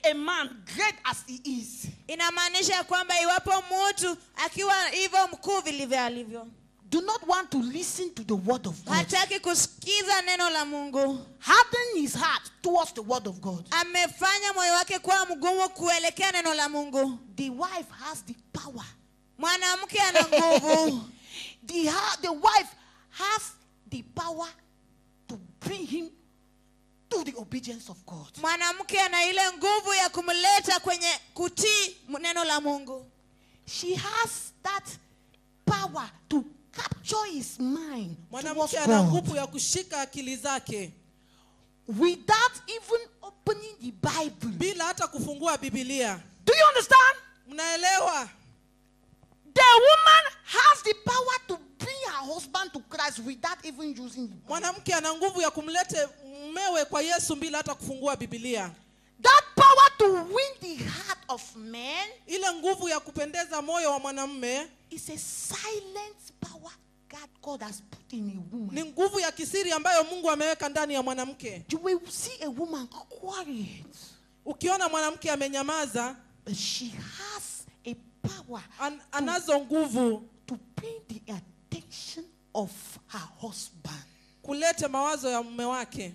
a man great as he is, inamaanisha kwamba iwapo mtu akiwa hivyo mkuu vilivyo alivyo do not want to listen to the word of God, hataki kusikiza neno la mungu harden his heart towards the word of God. amefanya moyo wake kuwa mgumu kuelekea neno la mungu The wife has the power. mwanamke ana nguvu The, ha- the wife has the power to bring him to the obedience of God. mwanamke ana ile nguvu ya kumleta kwenye kutii neno la mungu She has that power to capture his mind towards mwanamke ana God nguvu ya kushika akili zake without even opening the Bible. bila hata kufungua bibilia Do you understand? mnaelewa The woman has the power to bring her husband to Christ without even using the Bible. mwanamke ana nguvu ya kumlete mmewe kwa yesu bila hata kufungua bibilia That power to win the heart of man ile nguvu ya kupendeza moyo wa mwanamme is a silent power God God has put in a woman. ni nguvu ya kisiri ambayo mungu ameweka ndani ya mwanamke You will see a woman quiet, ukiona mwanamke amenyamaza but she has a power an, anazo nguvu to bring the attention of her husband. kulete mawazo ya mume wake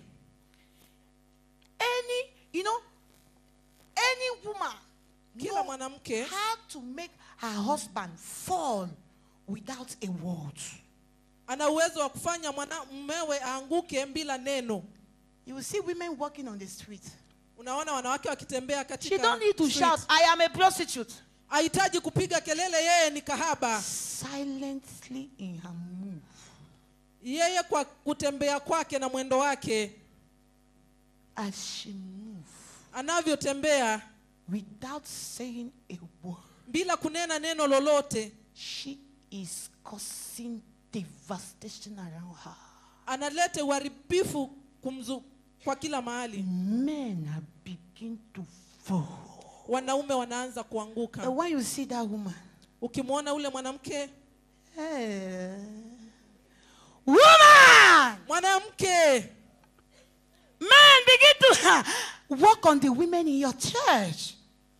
Any, you know, any woman kila know mwanamke how to make her husband fall without a word. ana uwezo wa kufanya mwana mmewe aanguke bila neno You will see women walking on the street. unaona wanawake wakitembea She katika don't need to street. shout, I am a prostitute. hahitaji kupiga kelele yeye ni kahaba Silently in her move. yeye kwa kutembea kwake na mwendo wake As she moves anavyotembea without saying a word, bila kunena neno lolote she is causing devastation around her. analete uharibifu kumzu kwa kila mahali Men are begin to fall. wanaume wanaanza kuanguka And when you see that woman, ukimwona ule mwanamke eh, woman, mwanamke men begin to work on the women in your church.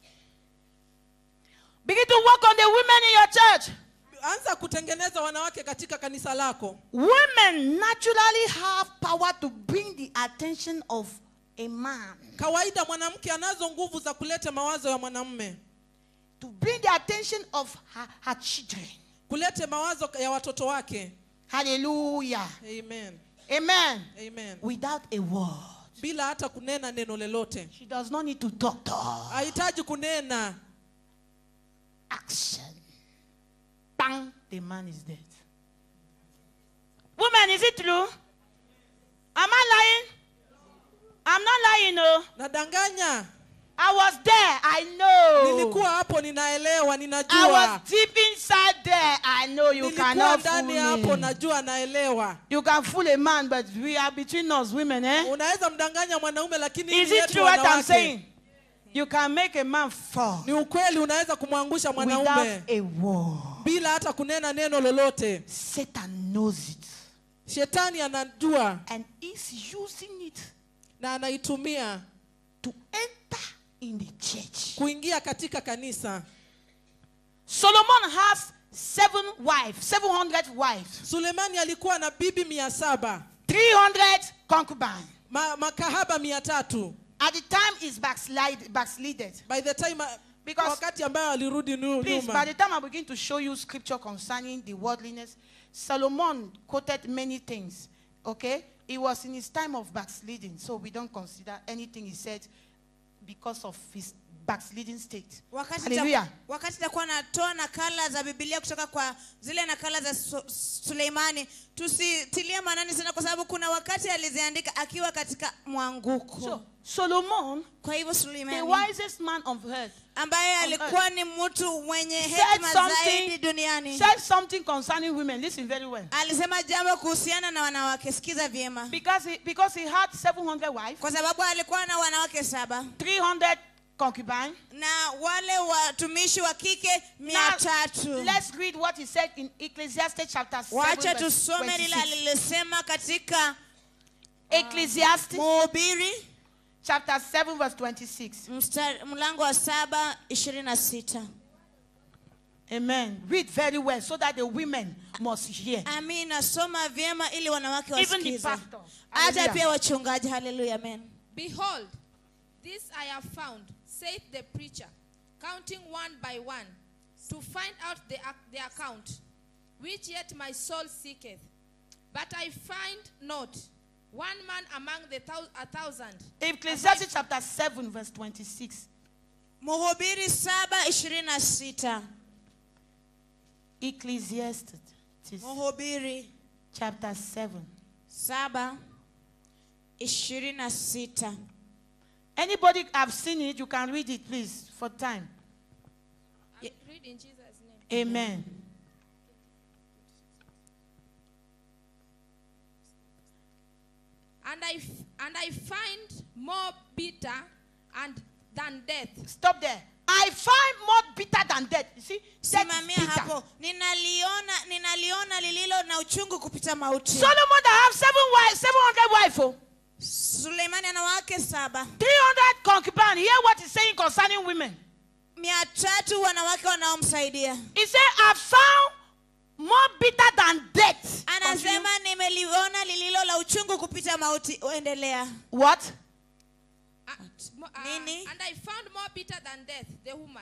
Begin to work on the women in your church. anza kutengeneza wanawake katika kanisa lako Women naturally have power to bring the attention of a man, kawaida mwanamke anazo nguvu za kuleta mawazo ya mwanamme to bring the attention of her, her children. kulete mawazo ya watoto wake Hallelujah. amen Amen. amen Without a word. bila hata kunena neno lolote She does not need to talk to her. hahitaji kunena Action. Bang, the man is dead. Woman, is it true? Am I lying? I'm not lying, no. nadanganya I was there, I know. nilikuwa hapo ninaelewa I ninajua was deep inside there. I know you nilikuwa cannot fool ndani hapo me. najua naelewa You can fool a man, but we are between us women, eh? unaweza mdanganya mwanaume lakini Is ni it yetu true what I'm wanawake. saying? You can make a man fall ni ukweli unaweza kumwangusha mwanaume without a word. bila hata kunena neno lolote Satan knows it shetani anajua and is using it na anaitumia to enter in the church. kuingia katika kanisa Solomon has seven wives, 700 wives, sulemani alikuwa na bibi mia saba 300 concubines. ma, makahaba mia tatu At the time, he's backslide, backslided. by the time Because- wakati ambayo alirudi nu- Please, by nyuma the time I begin to show you scripture concerning the worldliness, Solomon quoted many things. Okay? It was in his time of backsliding, so we don't consider anything he said because of his backsliding state. wakati Hallelujah. ta- wakati takuwa natoa nakala za bibilia kutoka kwa zile nakala za Su- suleimani tusitilie maanani sana kwa sababu kuna wakati aliziandika akiwa katika mwanguko So, Solomon, kwa hivyo the suleimani wisest man on earth, ambaye alikuwa ni mtu mwenye said hekima zaidi something, duniani said something concerning women. Listen very well. alisema jambo kuhusiana na wanawake sikiza vyema Because he, because he had 700 wives, kwa sababu alikuwa na wanawake saba 300 concubines. na wale watumishi wa kike mia Now, tatu let's read what he said in Ecclesiastes chapter 7, wacha verse tusome lile 26. alilisema katika Ecclesiastes mhubiri chapter 7, verse 26. Mstari, mlango wa saba ishirini na sita Amen. Read very well so that the women must hear. amina soma vyema ili wanawake Even the wasikize pastors. hata Hallelujah. pia wachungaji haleluya amen Behold, this I have found, saith the preacher, counting one by one, to find out the, ac- the account, which yet my soul seeketh. But I find not one man among the thou- a thousand. Ecclesiastes chapter 7, verse 26. mhubiri saba ishirini na sita Ecclesiastes mhubiri chapter 7. saba ishirini na sita Anybody have seen it, you can read it, please, for time. I read in Jesus' name. Amen. And I, f- and I find more bitter and than death. Stop there. I find more bitter than death. You see, death is simamia bitter. hapo ninaliona ninaliona lililo na uchungu kupita mauti Solomon that have seven wives, 700 wives, oh, suleimani ana wake saba 300 concubines. Hear what he's saying concerning women. mia tatu wanawake wanaomsaidia He said, I found more bitter than death. Continue. anasema nimeliona lililo la uchungu kupita mauti uendelea What? Uh, mo- uh, Nini? and I found more bitter than death, the woman,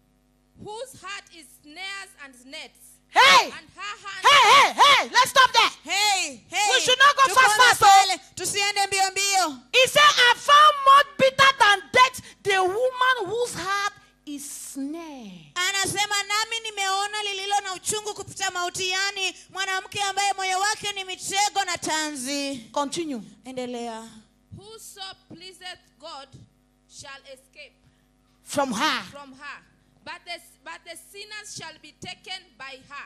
whose heart is snares and nets, Hey! and her hand Hey, hey, hey! Let's stop there. hey, hey. We should not go Tuko fast, na fast, oh. pale. tusiende mbio mbio He said, I found more bitter than death the woman whose heart is snare. anasema nami nimeona lililo na uchungu kupita mauti yani mwanamke ambaye moyo wake ni mitego na tanzi Continue. endelea whoso pleaseth God shall escape From her. from her, but the, but the sinners shall be taken by her.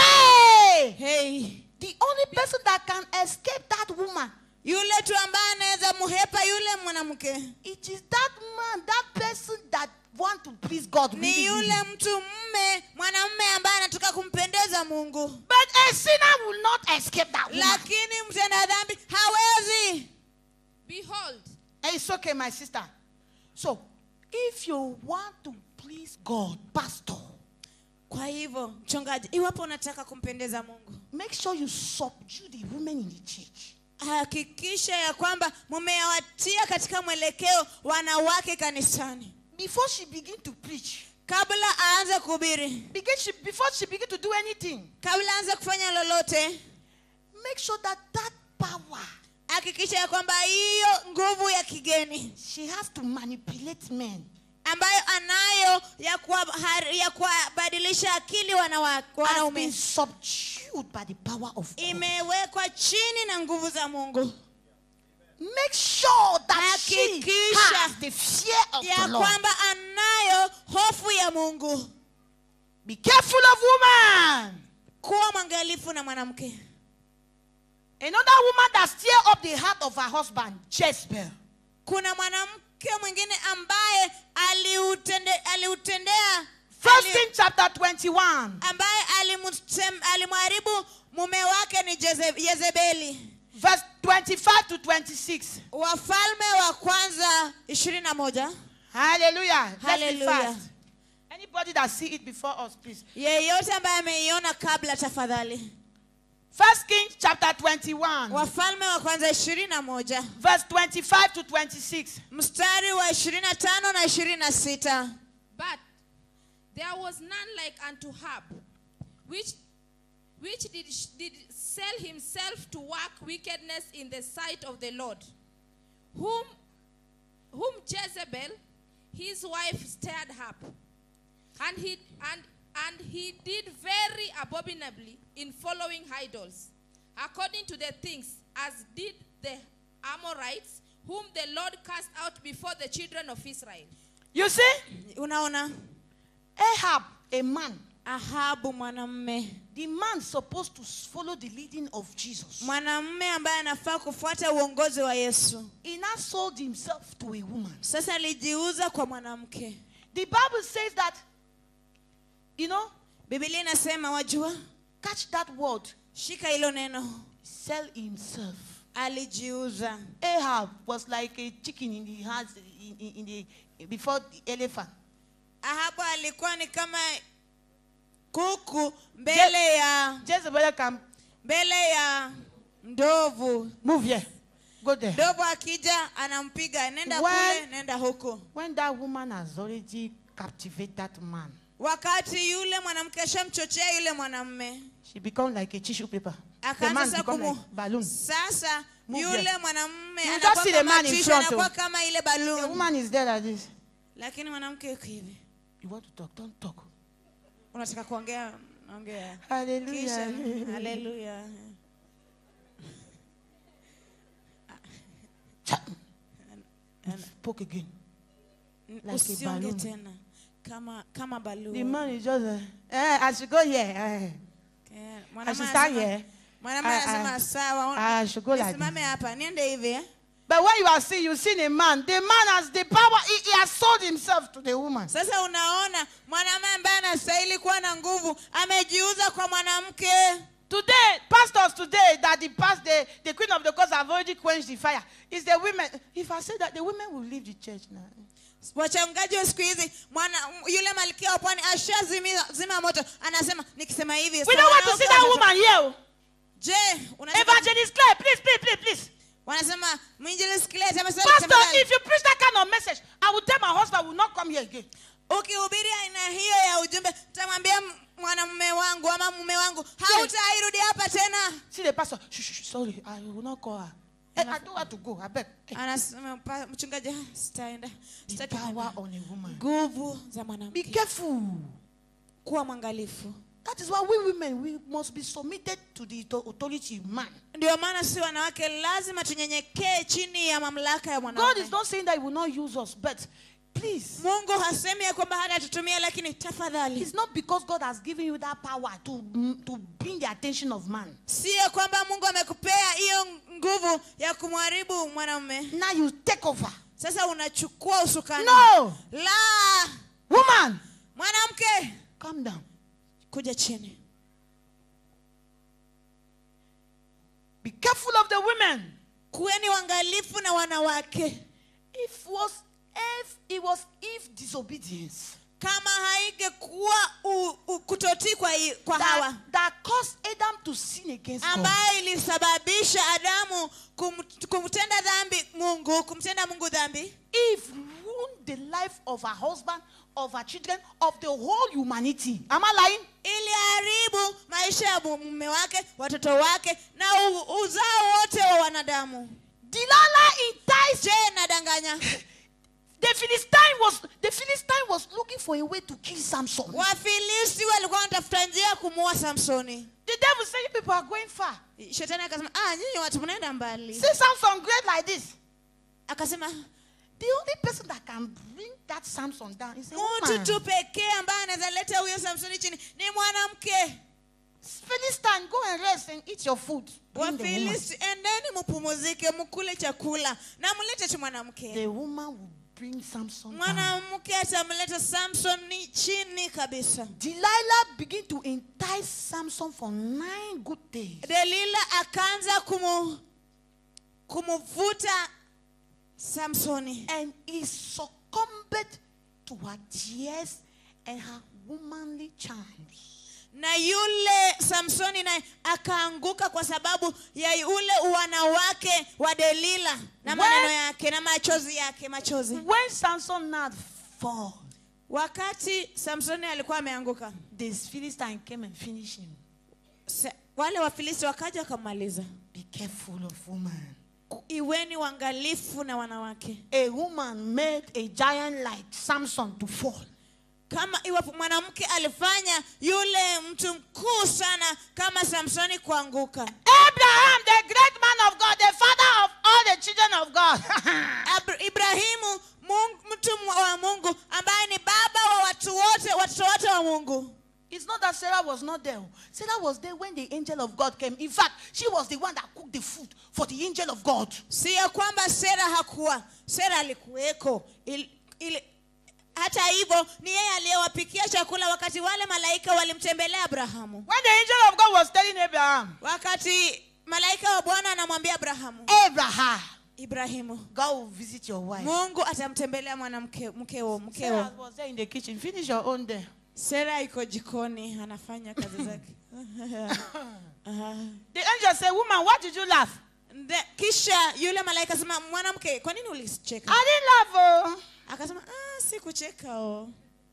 Hey! hey. The only person that can escape that woman, yule tu ambaye anaweza muhepa yule mwanamke it is that man, that person that want to please God. ni really, yule really. mtu mme mwanamme ambaye anataka kumpendeza mungu But a sinner will not escape that woman. lakini mtenda dhambi hawezi Behold, Hey, It's okay, my sister. So, if you want to please God, pastor, kwa hivyo mchungaji iwapo unataka kumpendeza mungu make sure you subdue the women in the church. hakikisha ya kwamba mumewatia katika mwelekeo wanawake kanisani Before she begin to preach, kabla aanze kuhubiri begin she, before she begin to do anything, kabla aanze kufanya lolote make sure that that power hakikisha ya kwamba hiyo nguvu ya kigeni she has to manipulate men ambayo anayo ya kuwa- ya kuwabadilisha akili wanawake has been wanaume subdued by the power of God. imewekwa chini na nguvu za mungu Make sure that she Hakikisha has the fear of ya the Lord. kwamba anayo hofu ya mungu Be careful of woman. kuwa mwangalifu na mwanamke Another woman that stir up the heart of her husband, Jezebel. kuna mwanamke mwingine ambaye aliutende, aliutendea First ali- King chapter 21, ambaye alimutem- alimharibu mume wake ni Jeze- yezebeli verse 25 to 26. wafalme wa kwanza ishirini na moja Hallelujah. Let's be Hallelujah. fast. Anybody that see it before us, please. yeyote ambaye ameiona kabla tafadhali First King chapter 21, wafalme wa kwanza ishirini na moja verse 25 to 26. mstari wa ishirini na tano na ishirini na sita but there was none like unto Hab, which, which did, did sell himself to work wickedness in the sight of the Lord, whom, whom Jezebel, his wife, stirred up. And he, and, and he did very abominably in following idols, according to the things as did the Amorites, whom the Lord cast out before the children of Israel. You see, unaona Ahab, a man, ahabu mwanamme the man supposed to follow the leading of Jesus. mwanamme ambaye anafaa kufuata uongozi wa yesu He now sold himself to a woman. sasa alijiuza kwa mwanamke The Bible says that, you know, bibilia inasema wajua catch that word, shika hilo neno sell himself. alijiuza Ahab was like a chicken in the hands in, in, in the before the elephant. ahabu alikuwa ni kama kuku mbele ya Jezebel can mbele ya ndovu move here, go there. ndovu akija anampiga nenda When- kule nenda huku When that woman has already captivated that man, wakati yule mwanamke ashamchochea yule mwanamme she becomes like a tissue paper. The akaanza man sasa becomes kumu like balloon. sasa Move yule there. mwanamme You anakuwa just see the kama man in tishu, front, anakuwa oh. kama ile The balloon woman is there like this. lakini mwanamke yuko hivi You want to talk? Don't talk. unataka kuongea naongea Hallelujah. kisha haleluya Cha- You spoke again. Like a usionge balloon. tena kama kama The balloon man is just, uh, eh, I should go here. Eh. Eh, I mwanamume should stand anasema- here. mwanamume I- anasema I- sawa I should go like nisimame this. hapa niende hivi eh? But when you are seeing, you see a man. The man has the power. He, he has sold himself to the woman. sasa unaona mwanamume ambaye anastahili kuwa na nguvu amejiuza kwa mwanamke Today, pastors today, that the past, the, the queen of the courts have already quenched the fire. Is the women. If I say that, the women will leave the church now. wachungaji wa siku hizi mwana yule malkia wa pwani ashazima zima moto anasema nikisema hivi We sawa, don't want to wanawake see that watatu- woman here. oh. je unataka- Evangelist Claire, please, please, please, please. wanasema mwinjilisti Kilete amesema Pastor, tafadhali, if you preach that kind of message, I will tell my husband will not come here again. ukihubiri aina hiyo ya ujumbe tamwambia m- mwanamume wangu ama mume wangu hautairudi hapa tena See the pastor. Shh, shh, shh, sorry, I will not call her. Eh, I don't want to go. I beg. Eh, anasema pa- mchungaji "Ah, sitaenda The sitaki power kwenda." on a woman. nguvu za Be mwanamke careful. kuwa mwangalifu That is why we women we must be submitted to the auto- authority of man. ndio maana si wanawake lazima tunyenyekee chini ya mamlaka ya God mwanaume is not saying that He will not use us, but please, mungu hasemi ya kwamba hata tutumia lakini tafadhali it's not because God has given you that power to mm, to bring the attention of man. sio kwamba mungu amekupea hiyo nguvu ya kumharibu mwanamume Now you take over. sasa unachukua usukani No, la woman, mwanamke calm down. kuja chini Be careful of the women. kuweni wangalifu na wanawake If was if it was if disobedience kama haingekuwa u- u- kutotii kwa, i- kwa that, hawa that caused Adam to sin against God. ambayo ilisababisha adamu kum, kumtenda dhambi mungu kumtenda mungu dhambi If ruined the life of her husband, of her children, of the whole humanity. Am I lying? iliharibu maisha ya mume wake watoto wake na u, uzao wote wa wanadamu Delilah enticed je nadanganya the Philistine was the Philistine was looking for a way to kill Samson. wafilisti walikuwa wanatafuta njia ya kumuua samsoni The devil said, "You people are going far. shetani akasema ah, nyinyi watu mnaenda mbali See Samson great like this. akasema The only person that can bring that Samson down is a mtu woman. tu pekee ambaye anaweza leta huyo samsoni chini ni mwanamke Philistine, go and rest and eat your food. Bring the woman. wafilisti endeni mpumuzike mkule chakula na mlete tu mwanamke The woman will bring Samson down. mwanamke atamleta samsoni chini kabisa Delilah began to entice Samson for nine good days. delila akaanza kumu, kumuvuta samsoni And he succumbed to her tears and her womanly charms. na yule samsoni naye akaanguka kwa sababu ya ule uwanawake wa delila na When- maneno yake na machozi yake machozi When Samson now fall, wakati samsoni alikuwa ameanguka the Philistine came and finished him. se- wale wafilisti wakaja wakamaliza Be careful of woman. iweni wangalifu na wanawake A woman made a giant like Samson to fall. kama iwapo mwanamke alifanya yule mtu mkuu sana kama samsoni kuanguka Abraham, the great man of God, the father of all the children of God. Abra- ibrahimu mungu, mtu mwa- wa mungu ambaye ni baba wa watu wote watoto wote wa mungu It's not that Sarah was not there. Sarah was there when the angel of God came. In fact, she was the one that cooked the food for the angel of God. si ya kwamba sera hakuwa sera alikuweko Il, ili, hata hivyo ni yeye aliyewapikia chakula wakati wale malaika walimtembelea abrahamu When the angel of God was telling Abraham, wakati malaika wa bwana anamwambia abrahamu Abraham, ibrahimu God will visit your wife. mungu atamtembelea mwanamke mkeo mkeo Sarah was there in the kitchen. Finish your own there. sera iko jikoni anafanya kazi zake Aha. The angel said, Woman, why did you laugh? Nde- kisha yule malaika sema mwanamke kwa nini ulicheka I didn't laugh. Oh. akasema ah, si kucheka o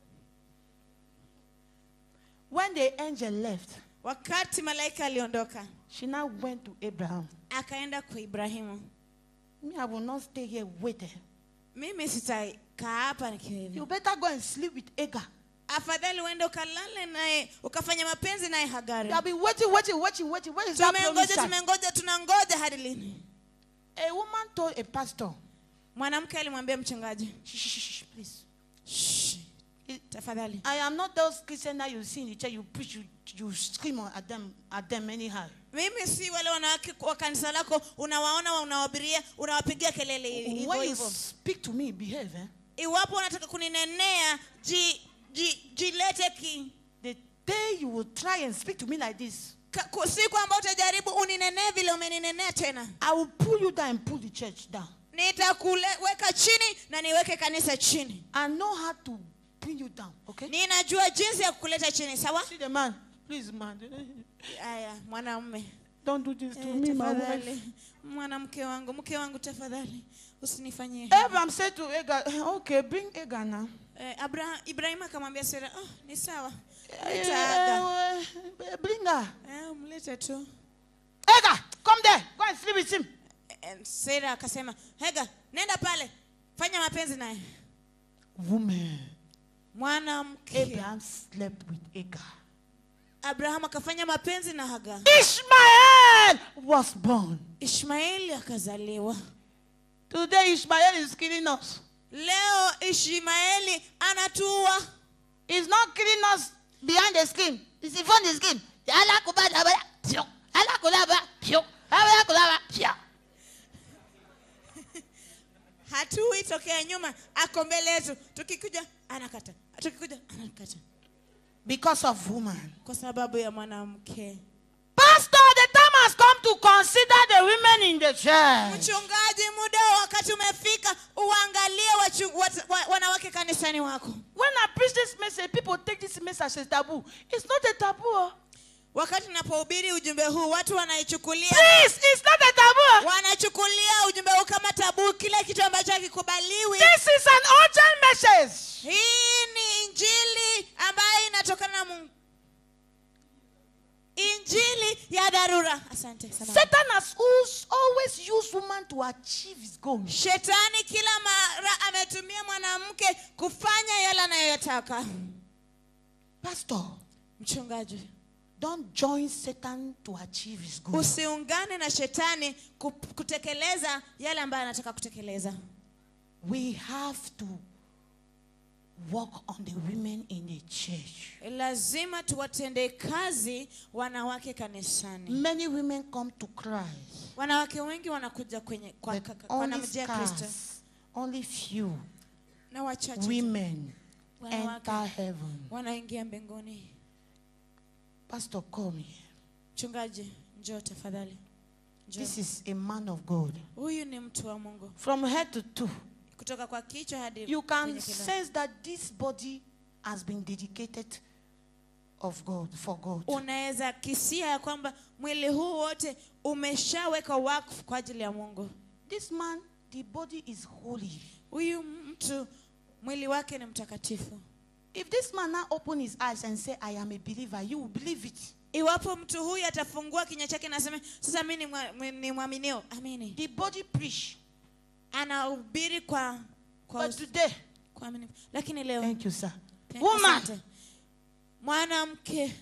When the angel left, wakati malaika aliondoka she now went to Abraham. akaenda kwa ibrahimu Me, I will not stay here waiting. mimi sitakaa hapa nikiwa hivi You better go and sleep with Agar. afadhali uende ukalale naye ukafanya mapenzi naye You hagari have been waiting, waiting, waiting, waiting. Where is that tumengoja promised child? tumengoja tunangoja hadi lini A woman told a pastor, mwanamke alimwambia mchungaji shh, shh, shh, shh, please. "Shh, It- tafadhali I am not those Christians that you see in the church, you preach, you, you scream at them, at them anyhow. mimi si wale wanawake wa kanisa lako unawaona unawabiria unawapigia kelele hivyo When you hivyo speak to me, behave. Eh? iwapo unataka kuninenea ji, ji, jilete ki The day you will try and speak to me like this, ka- ku- siku ambayo utajaribu uninenee vile umeninenea tena I will pull you down and pull the church down. nitakuweka chini na niweke kanisa chini I know how to bring you down, okay? ninajua jinsi ya kukuleta chini sawa See the man. Please, man. aya mwanamume Don't do this to Eh, me, my wife. tafadhali mwanamke wangu mke wangu tafadhali usinifanyie Abraham said to Agar, okay, bring Agar now. eh, Abraham, ibrahim akamwambia sera oh, ni sawa Eh, Nitaaga. eh, bring her. eh, mlete tu Agar, come there. Go and sleep with him. Eh, sera akasema hega nenda pale fanya mapenzi naye Woman. mwanamke Abraham slept with Agar. abraham akafanya mapenzi na haga Ishmael was born. ishmaeli akazaliwa Today, Ishmael is killing us. leo ishmaeli anatua He's not killing us behind the skin. He's in front of the skin. Alakulaba, pyo. Alakulaba, pyo. Alakulaba, pyo. hatui tokea nyuma ako mbele yetu tukikuja anakata tukikuja anakata Because of woman. kwa sababu ya mwanamke Pastor, the time has come to consider the women in the church. mchungaji muda wa wakati umefika uangalie wachu, wat, wa, wanawake kanisani wako When I preach this message, people take this message as taboo. It's not a taboo. oh. wakati napohubiri ujumbe huu watu wanaichukulia Please, it's not a taboo. wanachukulia ujumbe huu kama tabu kile kitu ambacho hakikubaliwi This is an urgent message. hii ni injili ambayo inatokana na mungu injili ya dharura asante samahani. Satan has always- always used woman to achieve his goals. shetani kila mara ametumia mwanamke kufanya yale anayoyataka Pastor, mchungaji don't join Satan to achieve his goals. usiungane na shetani ku- kutekeleza yale ambayo anataka kutekeleza We have to work on the women in the church. lazima tuwatendee kazi wanawake kanisani Many women come to Christ, wanawake wengi wanakuja kwenye kwa, but kwa, kwa, only wanamjia kristo scarce, only few na wachache tu women Wanawake. enter heaven. wanaingia mbinguni Pastor, come here. mchungaji njoo tafadhali njoo This is a man of God. huyu ni mtu wa mungu From head to toe, kutoka kwa kichwa hadi you can kwenye kiuno. sense that this body has been dedicated of God for God. unaweza kisia ya kwamba mwili huu wote umeshaweka wakfu kwa ajili ya mungu This man, the body is holy. huyu mtu mwili wake ni mtakatifu If this man now open his eyes and say, I am a believer, you will believe it. iwapo mtu huyu atafungua kinywa chake na aseme sasa mi ni mwa- mwi- ni mwaminio amini The body preach. anahubiri kwa kwa, But us- today, kwa aminifu. lakini leo thank you, sir. Thank- Woman, asante. mwanamke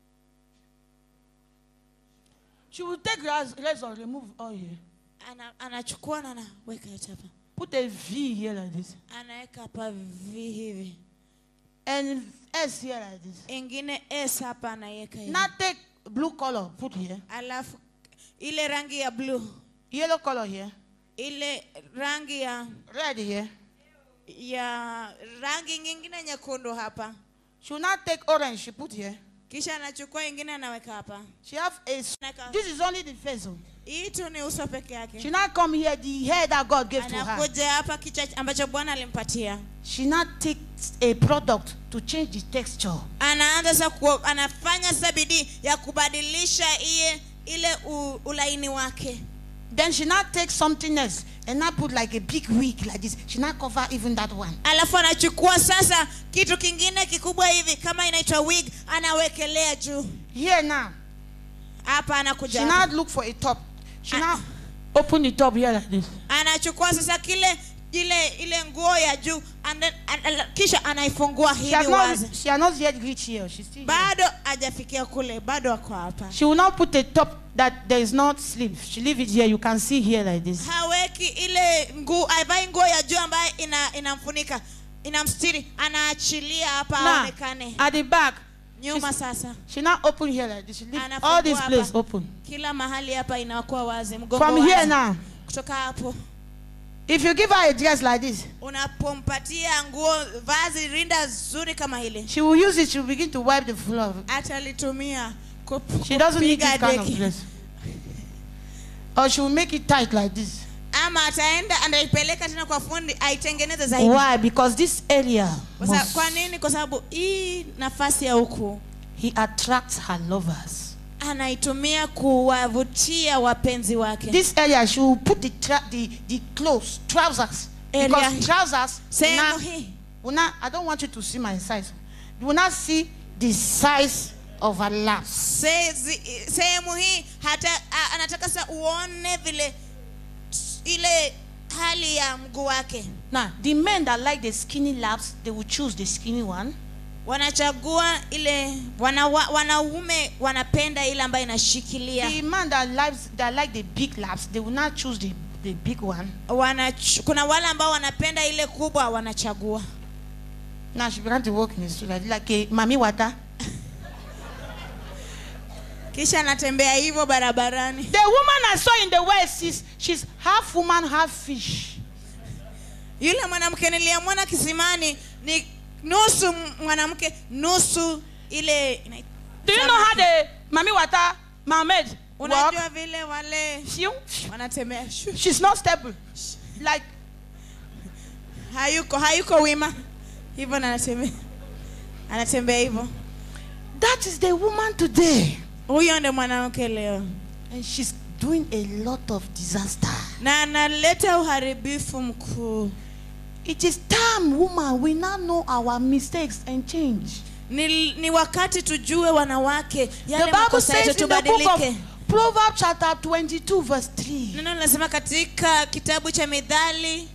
she will take raz- razor, remove oil, ana, anachukua na anaweka yote hapa put a V here like this, anaweka hapa vi hivi and S here like this. ingine s hapa anaiweka hivi Now take blue color, put here, alafu ile rangi ya blue yellow color here, ile rangi ya red here. ya rangi nyingine nyekundu hapa She will not take orange, she put here. kisha anachukua ingine anaweka hapa She have a. s- Anaweka- This is only the face. oh. hii tu ni uso peke yake She not come here the hair that God gave to her. anakuja hapa kichwa ambacho bwana alimpatia She not takes a product to change the texture. anaanza sasa ku, anafanya sasa bidii ya kubadilisha iye ile u, ulaini wake Then she not take something else and not put like a big wig like this. She not cover even that one. alafu anachukua sasa kitu kingine kikubwa hivi kama inaitwa wig anawekelea juu Here now, hapa she anakuja hapa. not look for a top. She Ah. not open the top here like this. anachukua sasa kile ile ile nguo ya juu and then, an, an, kisha anaifungua She hivi has not, wazi she has not yet reached here. She's still here. bado hajafikia kule bado ako hapa She will not put a top that there is not sleeve. She leave it here. You can see here like this. haweki ile nguo avai nguo ya juu ambayo ina, inamfunika inamstiri anaachilia hapa Now, aonekane at the back, nyuma she's- sasa she not open here like this. She leave Anafungua all this hapa. place open. kila mahali hapa inakuwa wazi mgongo From wazi. here now, kutoka hapo if you give her a dress like this, unapompatia nguo vazi rinda zuri kama hili she will use it. She will begin to wipe the floor. atalitumia kup- She doesn't need kupiga this kind of deki. dress. Or she will make it tight like this. ama ataenda anaipeleka tena kwa fundi aitengeneze zaidi Why? Because this area, Kwa sa- must- kwa nini kwa sababu hii nafasi ya huku he attracts her lovers. anaitumia kuwavutia wapenzi wake This area, she will put the tra- the, the clothes, trousers. Area. Because trousers, sehemu now, hii will not, I don't want you to see my size. You will not see the size of her laps. Sezi- sehemu hii hata a- anataka sasa uone vile s- ile hali ya mguu wake Now, the men that like the skinny laps, they will choose the skinny one. wanachagua ile wanawa, wanaume wanapenda ile ambayo inashikilia The man that likes that like the big laps, they will not choose the, the big one. Wanach, kuna wale ambao wanapenda ile kubwa wanachagua Now she began to walk in the street like, like a mami water. kisha anatembea hivyo barabarani The woman I saw in the west, she's, she's half woman, half fish. yule mwanamke niliyemwona kisimani ni nusu m- mwanamke nusu ile ina- Do you know how the mami water mermaid walk? unajua vile wale She, wanatembea shu- she's not stable. Like hayuko hayuko wima hivyo na anatembea anatembea hivyo that is the woman today. huyo ndo mwanamke leo And she's doing a lot of disaster. na analeta uharibifu mkuu It is time, woman, we now know our mistakes and change. ni, ni wakati tujue wanawake The yale Bible makosa yetu says in the book tubadilike of Proverbs chapter 22 verse 3. neno linasema katika kitabu cha midhali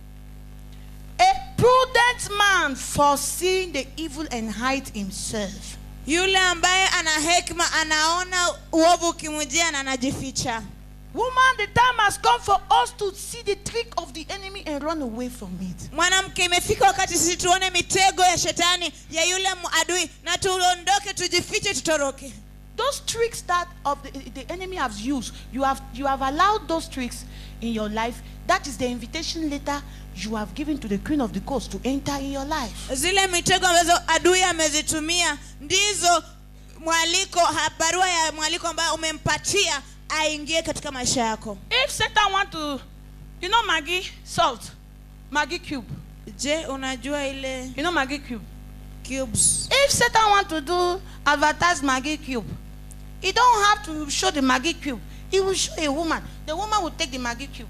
A prudent man foreseeing the evil and hide himself. yule ambaye ana hekima anaona uovu ukimujia na anajificha Woman, the time has come for us to see the trick of the enemy and run away from it. mwanamke imefika wakati sisi tuone mitego ya shetani ya yule mu- adui na tuondoke tujifiche tutoroke Those tricks that of the, the enemy has used, you have you have allowed those tricks in your life. That is the invitation letter you have given to the queen of the coast to enter in your life. zile mitego ambazo adui amezitumia ndizo mwaliko ha- barua ya mwaliko ambayo umempatia aingie katika maisha yako If Satan want to, you know Maggie salt, Maggie cube. je unajua ile You know Maggie cube. cubes If Satan want to do advertise Maggie cube, he don't have to show the Maggie cube. He will show a woman. The woman will take the Maggie cube.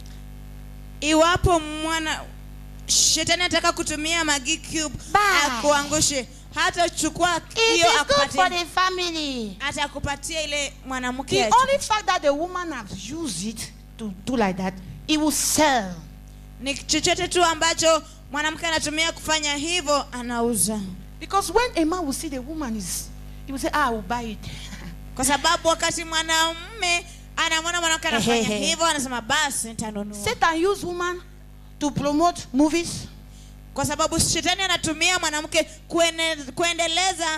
iwapo mwana shetani anataka kutumia magi cube Bye. akuangushe hata chukua It hiyo is good for akupatie the family. atakupatia ile mwanamke The ya- only fact that the woman has used it to do like that, it will sell. ni chochote tu ambacho mwanamke anatumia kufanya hivyo anauza Because when a man will see the woman is, he will say, ah, I will buy it. kwa sababu wakati mwanamume anamwona mwanamke anafanya Ehehe. hivyo anasema basi nitanunua Satan use woman to promote movies, kwa sababu shetani anatumia mwanamke kuene, kuendeleza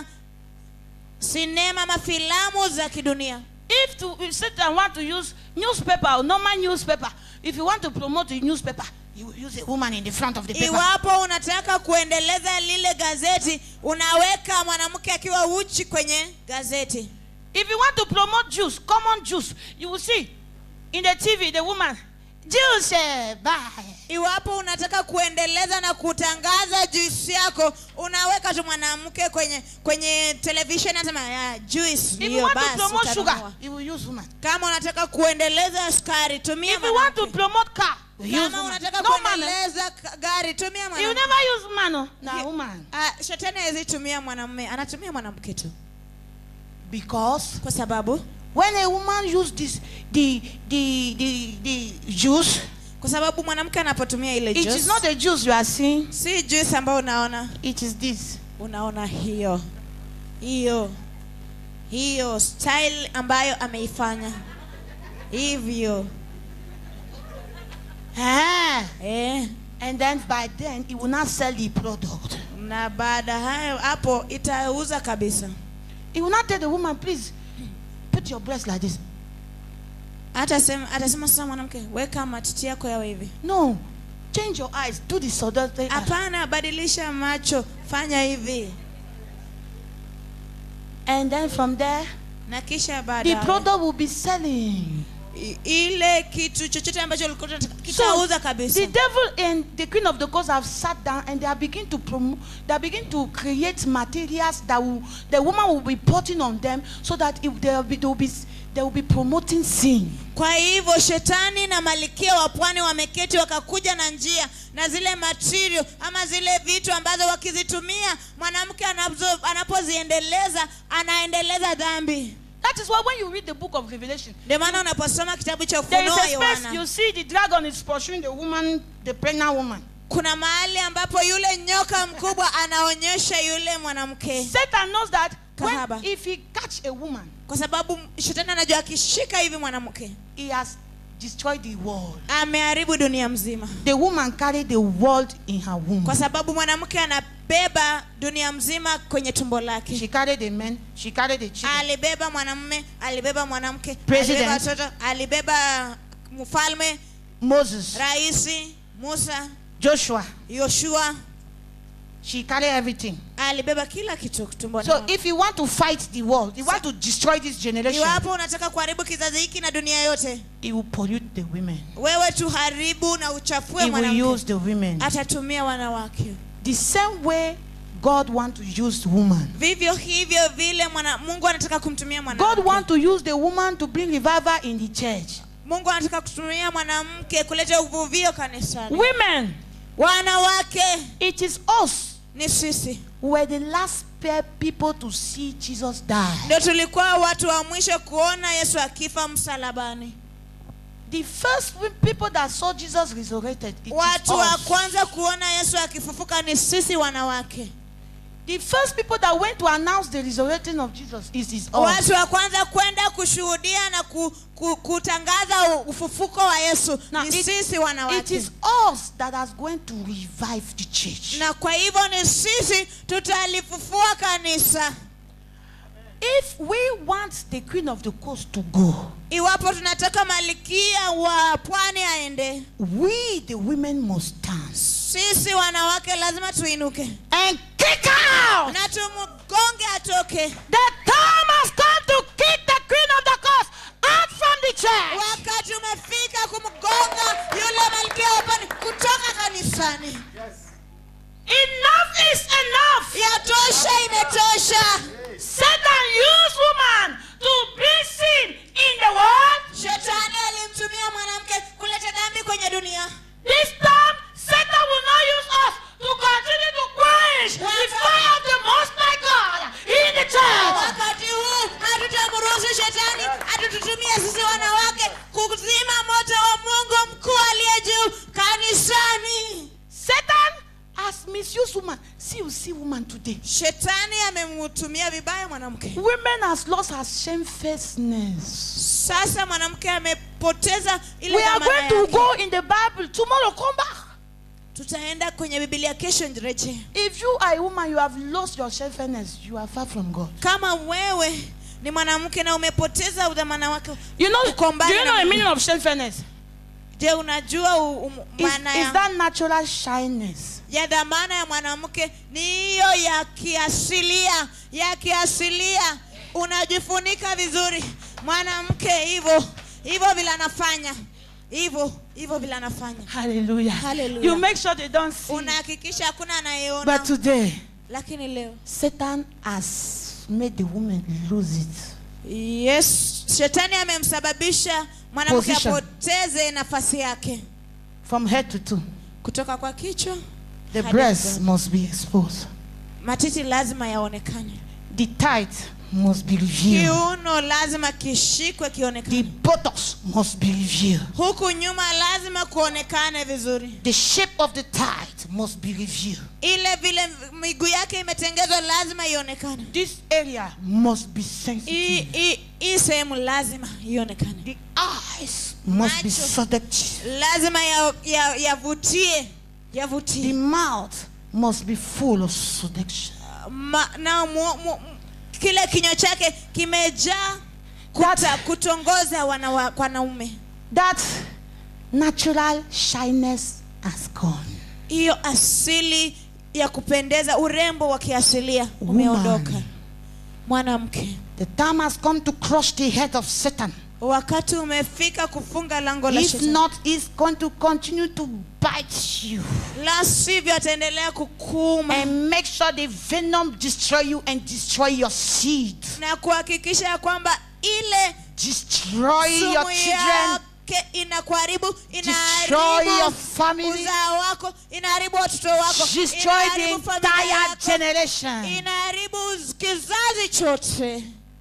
sinema ama filamu za kidunia If, to, if Satan want to use newspaper or normal newspaper, if you want to promote the newspaper, You will use a woman in the front of the paper. iwapo unataka kuendeleza lile gazeti unaweka mwanamke akiwa uchi kwenye gazeti If you want to promote juice, common juice, you will see in the TV the woman, juice, eh, bye. iwapo unataka kuendeleza na kutangaza juisi yako unaweka tu mwanamke kwenye kwenye television anasema ya juice If you hiyo want to basi promote utanunua." sugar, you will use woman. kama unataka kuendeleza sukari tumia If you want to mwanamke. promote car, you use kama woman. unataka No man. eh? kuendeleza ka- gari tumia You mwanamke never use man, oh. Nah, Ye- woman. Ah, shetani hawezi tumia mwanamume anatumia mwanamke tu Because kwa sababu when a woman use this, the the the the juice, kwa sababu mwanamke anapotumia ile it juice, is not the juice you are seeing. si juice ambayo unaona It is this. unaona hiyo hiyo hiyo style ambayo ameifanya hivyo Ah. eh. And then by then, he will not sell the product. na baada hayo hapo itauza kabisa He will not tell the woman, please put your breast like this. atasema atasema sasa mwanamke weka matiti yako yawe hivi No. Change your eyes. Do the sodomy. eye. hapana badilisha macho fanya hivi And then from there, na kisha the baada product will be selling. ile kitu chochote ambacho ulikuwa unataka kitauza kabisa the devil and the queen of the coast have sat down and they are begin to promote, they are begin to create materials that will, the woman will be putting on them so that if they will be, they will be, they will be promoting sin. kwa hivyo shetani na malikia wa pwani wameketi wakakuja na njia na zile material ama zile vitu ambazo wakizitumia mwanamke anazo- anapoziendeleza anaendeleza dhambi That is why when you read the book of Revelation, ndio maana unaposoma kitabu cha there is ufunuo a space yohana you see the dragon is pursuing the woman, the pregnant woman. kuna mahali ambapo yule nyoka mkubwa anaonyesha yule mwanamke Satan knows that Kahaba. when, if he catch a woman, kwa sababu shetani anajua akishika hivi mwanamke he has destroyed the world. ameharibu dunia mzima The woman carried the world in her womb. kwa sababu mwanamke anabeba dunia mzima kwenye tumbo lake She carried the men, she carried the children. alibeba mwanamume alibeba mwanamke President. alibeba watoto alibeba mfalme Moses, raisi musa Joshua, yoshua she carried everything. alibeba kila kitu tumboni So mwake. if you want to fight the world, you want to destroy this generation, iwapo unataka kuharibu kizazi hiki na dunia yote he will pollute the women. wewe tuharibu na uchafue He will mwanamke use the women. atatumia wanawake The same way God want to use woman. vivyo hivyo vile mwana, mungu anataka kumtumia God mwanamke want to use the woman to bring revival in the church. mungu anataka kutumia mwanamke kuleta uvuvio kanisani Women, wanawake it is us ni sisi who were the last pair people to see Jesus die. ndio tulikuwa watu wa mwisho kuona yesu akifa msalabani The first people that saw Jesus resurrected, it is watu wa us. kwanza kuona yesu akifufuka ni sisi wanawake The first people that went to announce the resurrection of Jesus is, is us. watu wa kwanza kwenda kushuhudia na ku, ku, kutangaza u- ufufuko wa yesu Now, ni it- sisi It wanawake is us that is going to revive the church. na kwa hivyo ni sisi tutalifufua kanisa If we want the queen of the coast to go, iwapo tunataka malikia wa pwani aende we the women must dance sisi wanawake lazima tuinuke and kick out. na tumgonge atoke The time has come to kick the queen of the coast out from the church. wakati umefika kumgonga yule malkia wa pwani kutoka kanisani Enough is enough. yatosha imetosha Satan used woman to bring sin in the world. shetani alimtumia mwanamke kuleta dhambi kwenye dunia This time, Satan will not use us to continue to quench the fire of the Most High God in the church. wakati huu hatutamruhusu shetani atututumia sisi wanawake kuzima moto wa mungu mkuu aliye juu kanisani Satan has misused woman. See, you see woman today. shetani amemtumia vibaya mwanamke Women has lost her shamefacedness. sasa mwanamke amepoteza ile We are dhamana going to yake. go in the Bible tomorrow. Come back. tutaenda kwenye bibilia kesho njireje If you are a woman, you have lost your shamefacedness. You are far from God. kama wewe ni mwanamke na umepoteza udhamana wake You know, Uko do mbali you na know the Mungu. meaning of shamefacedness? je unajua u- um- Is, maana is ya, that natural shyness? ya dhamana ya mwanamke ni hiyo ya kiasilia ya kiasilia unajifunika vizuri mwanamke hivyo hivyo vile anafanya hivyo hivyo vile anafanya Hallelujah. Hallelujah. You make sure they don't see. unahakikisha hakuna anayeona But today, lakini leo Satan has made the woman lose it. yes shetani amemsababisha mwanamke Position. apoteze nafasi yake From head to toe. kutoka kwa kichwa The hadi breast mguu. must be exposed. matiti lazima yaonekane The tight must be revealed. kiuno lazima kishikwe The kionekane buttocks must be revealed. huku nyuma lazima kuonekane vizuri The shape of the tight must be revealed. ile vile miguu yake imetengezwa lazima ionekane This area must be hii sensitive. hii- hii sehemu lazima ionekane The eyes must be Macho. seductive. lazima yavutie ya, yavutie The yavutie mouth must be full of seduction. Ma, na mu, mu, kile kinywa chake kimejaa kuta kutongoza wanawa- wanaume That natural shyness has gone. hiyo asili ya kupendeza urembo wa kiasilia Woman. umeondoka mwanamke The time has come to crush the head of Satan. wakati umefika kufunga lango la If shetani not, he's going to continue to bite you la sivyo ataendelea kukuuma and make sure the venom destroy you and destroy your seed. na kuhakikisha ya kwamba ile Destroy your sumu children. yake inakuharibu Destroy your inaharibu family. uzao wako inaharibu watoto wako Destroy the inaharibu familia entire yako generation. inaharibu kizazi chote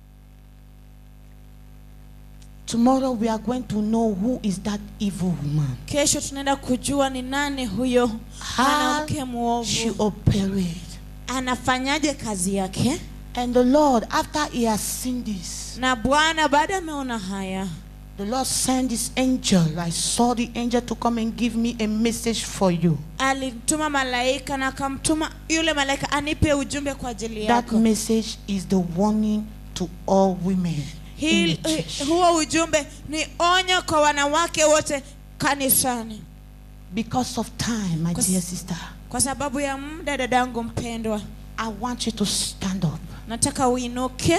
Tomorrow we are going to know who is that evil woman. kesho tunaenda kujua ni nani huyo How mwanamke she mwovu operated. anafanyaje kazi yake And the Lord, after he has seen this, na bwana baada ameona haya the Lord sent his angel. I saw the angel to come and give me a message for you. alituma malaika na akamtuma yule malaika anipe ujumbe kwa ajili That yako message is the warning to all women in Hii- the church. huo ujumbe ni onyo kwa wanawake wote kanisani Because of time, my Cause- dear sister, kwa sababu ya muda dadangu mpendwa I want you to stand up. nataka uinuke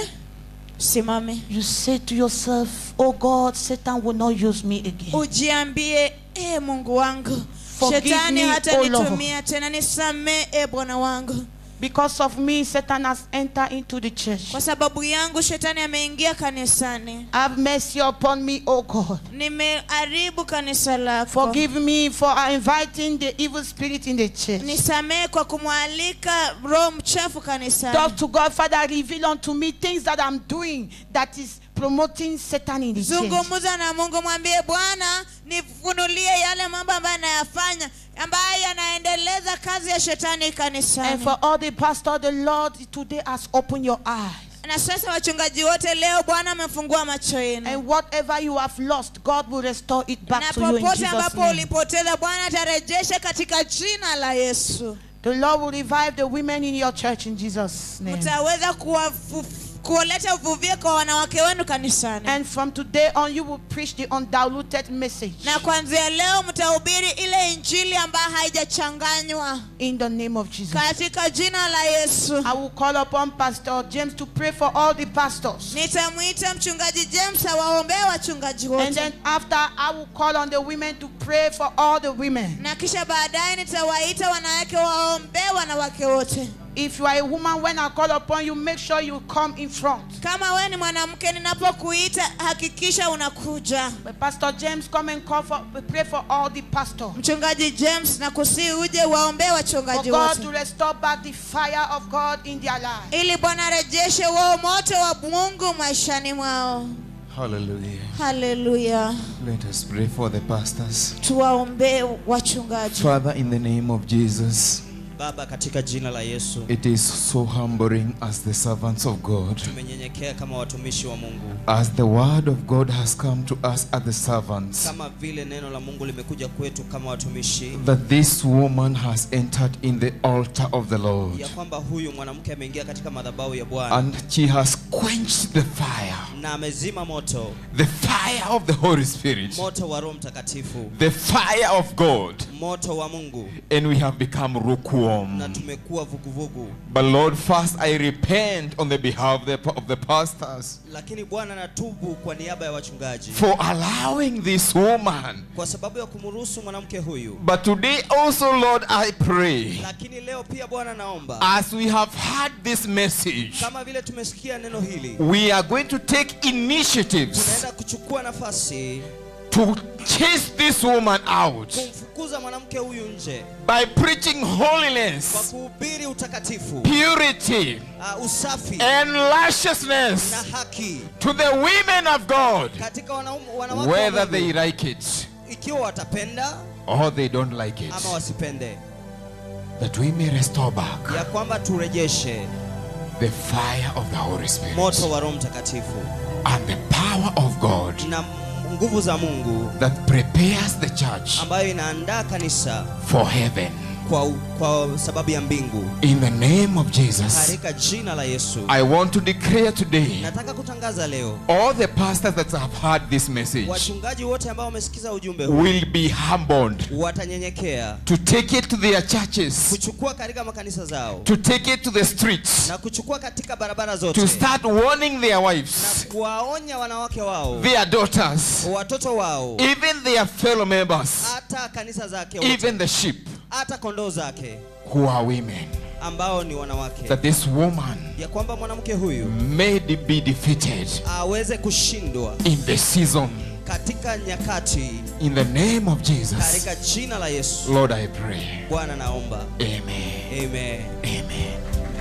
simame You say to yourself, Oh God, Satan will not use me again. ujiambie e mungu wangu Forgive shetani me, hata O Lord. nitumia tena nisamee e bwana wangu Because of me, Satan has entered into the church. kwa sababu yangu shetani ameingia kanisani Have mercy upon me, oh God. nimeharibu kanisa lako Forgive me for inviting the evil spirit in the church. nisamee kwa kumwalika roho mchafu kanisani Talk to God, Father, reveal unto me things that I'm doing that is promoting Satan in the church. zungumza na mungu mwambie bwana nifunulie yale mambo ambayo anayafanya ambayo yanaendeleza kazi ya shetani And kanisani for all the pastors, the Lord today has opened your eyes. na sasa wachungaji wote leo bwana amefungua macho yenu And whatever you have lost, God will restore it back na to you in popote Jesus' ambapo name. ulipoteza bwana atarejesha katika jina la yesu The Lord will revive the women in your church in Jesus' name. mtaweza kuwafu- kuleta uvuvio kwa wanawake wenu kanisani And from today on, you will preach the undiluted message na kuanzia leo mtahubiri ile injili ambayo haijachanganywa in the name of Jesus. katika jina la yesu I will call upon Pastor James to pray for all the pastors. nitamwita mchungaji james awaombee wachungaji And wote then after, I will call on the women to pray for all the women. na kisha baadaye nitawaita wanawake waombee wanawake wote If you are a woman, when I call upon you, make sure you come in front. kama wewe ni mwanamke ninapokuita hakikisha unakuja But Pastor James, come and call for, pray for all the pastors. mchungaji james na kusii uje waombee For wachungaji God wote to restore back the fire of God in their lives. ili bwana arejeshe wao moto wa mungu maishani mwao Hallelujah. haleluya Let us pray for the pastors. tuwaombee wachungaji Father, in the name of Jesus, baba katika jina la yesu It is so humbling as the servants of God, tumenyenyekea kama watumishi wa mungu as the word of God has come to us as the servants, kama vile neno la mungu limekuja kwetu kama watumishi that this woman has entered in the altar of the Lord ya kwamba huyu mwanamke ameingia katika madhabahu ya bwana and she has quenched the fire, na amezima moto the fire of the Holy Spirit, moto wa roho mtakatifu the fire of God, moto wa mungu and we have become na lukewarm. tumekuwa vuguvugu But Lord, first I repent on the behalf of the, of the pastors lakini bwana natubu kwa niaba ya wachungaji for allowing this woman. kwa sababu ya kumruhusu mwanamke huyu But today also, Lord, I pray, lakini leo pia bwana naomba as we have heard this message, kama vile tumesikia neno hili we are going to take initiatives tunaenda kuchukua nafasi to chase this woman out kumfukuza mwanamke huyu nje by preaching kwa holiness, kuhubiri utakatifu purity, uh, usafi and na righteousness haki to the women of God, katika wanaume- wanawake wa whether Mungu, they like it ikiwa watapenda or they don't like it, ama wasipende that we may restore back ya kwamba turejeshe the fire of the Holy Spirit moto wa roho mtakatifu and the power of God na nguvu za mungu that prepares the church ambayo inaandaa kanisa for heaven. kwa, kwa sababu ya mbingu In the name of Jesus, katika jina la yesu I want to declare today nataka kutangaza leo all the pastors that have heard this message wachungaji wote ambao wamesikiza ujumbe huu will be humbled watanyenyekea to take it to their churches, kuchukua katika makanisa zao to take it to the streets, na kuchukua katika barabara zote to start warning their na wives, kuwaonya wanawake wao their daughters, watoto wao even their fellow members, hata kanisa zake wote, even the sheep hata kondoo zake who are women, ambao ni wanawake that this woman ya kwamba mwanamke huyu may be defeated aweze kushindwa in the season. katika nyakati In the name of Jesus, katika jina la yesu Lord, I pray. bwana naomba Amen. amen Amen.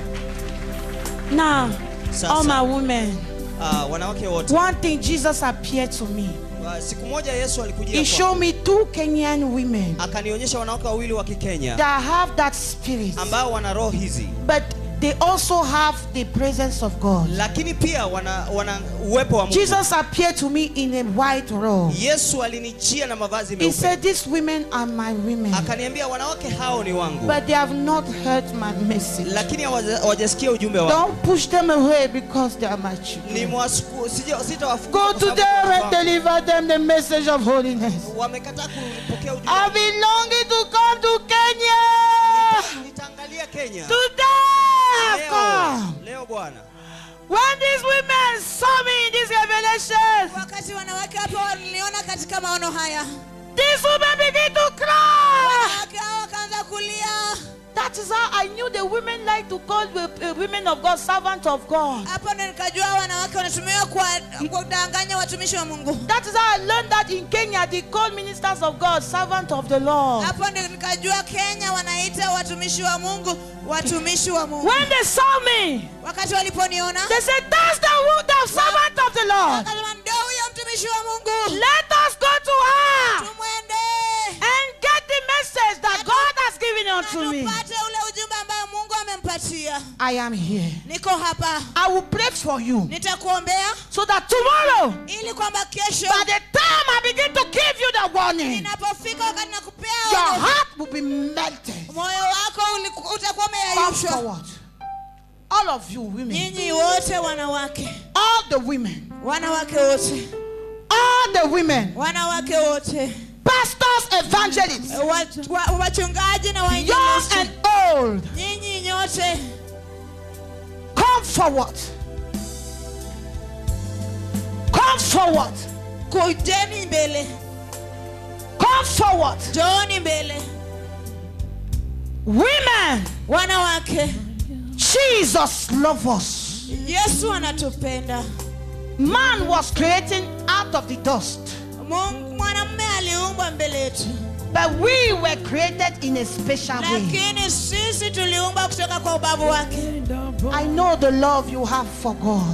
Now, all my sasa women, uh, wanawake wote one thing Jesus appeared to me. uh, siku moja yesu alikujia He showed kwangu, me two Kenyan women akanionyesha wanawake wawili wa kikenya that have that spirit, ambao wana roho hizi but they also have the presence of God. lakini pia wana, wana uwepo wa mungu Jesus appeared to me in a white robe. yesu alinijia na mavazi He meupe said, These women are my women, akaniambia wanawake hao ni wangu but they have not heard my message. lakini hawaja- hawajasikia ujumbe wangu Don't push them away because they are my children. Nimewasuku- sija- sitawafukuza Go kwa to sababu them ni and wangu. deliver them the message of holiness. wamekataa kupokea ujumbe I've wangu. been longing to come to Kenya. nitaangalia kenya Today I've leo, come. leo bwana When these women saw me in this revelation, wakati wanawake hapo waliniona katika maono haya these women begin to cry. wanawake hao wakaanza kulia That is how I knew the women like to call the uh, women of God servants of God. hapo ndo nikajua wanawake wanatumiwa kwa kudanganya watumishi wa mungu That is how I learned that in Kenya they call ministers of God servants of the Lord. hapo ndio nikajua kenya wanaita watumishi wa mungu watumishi wa mungu When they saw me, wakati waliponiona they said, That's the, wo- the servant of the Lord. wakasema ndio huyo mtumishi wa mungu Let us go to her tumwende and get the message that God has given na unto me. tupate ule ujumbe ambayo mungu amempatia I am here. niko hapa I will pray for you nitakuombea so that tomorrow, ili kwamba kesho by the time I begin to give you the warning, inapofika wakati nakupea your onyo, heart will be melted. moyo wako uliku- utakuwa Come umeyayushwa forward. All of you women, nyinyi wote wanawake all the women, wanawake wote all the women, wanawake wote pastors, evangelists, Wat- wa- wachungaji na young wainjilisti and old, nyinyi nyote come forward. Come forward. kujeni mbele Come forward. njooni mbele Women, wanawake Jesus loves us. yesu anatupenda Man was created out of the dust, Mungu- mwanamume aliumbwa mbele yetu but we were created in a special way. lakini sisi tuliumbwa kutoka kwa ubavu wake I know the love you have for God. najua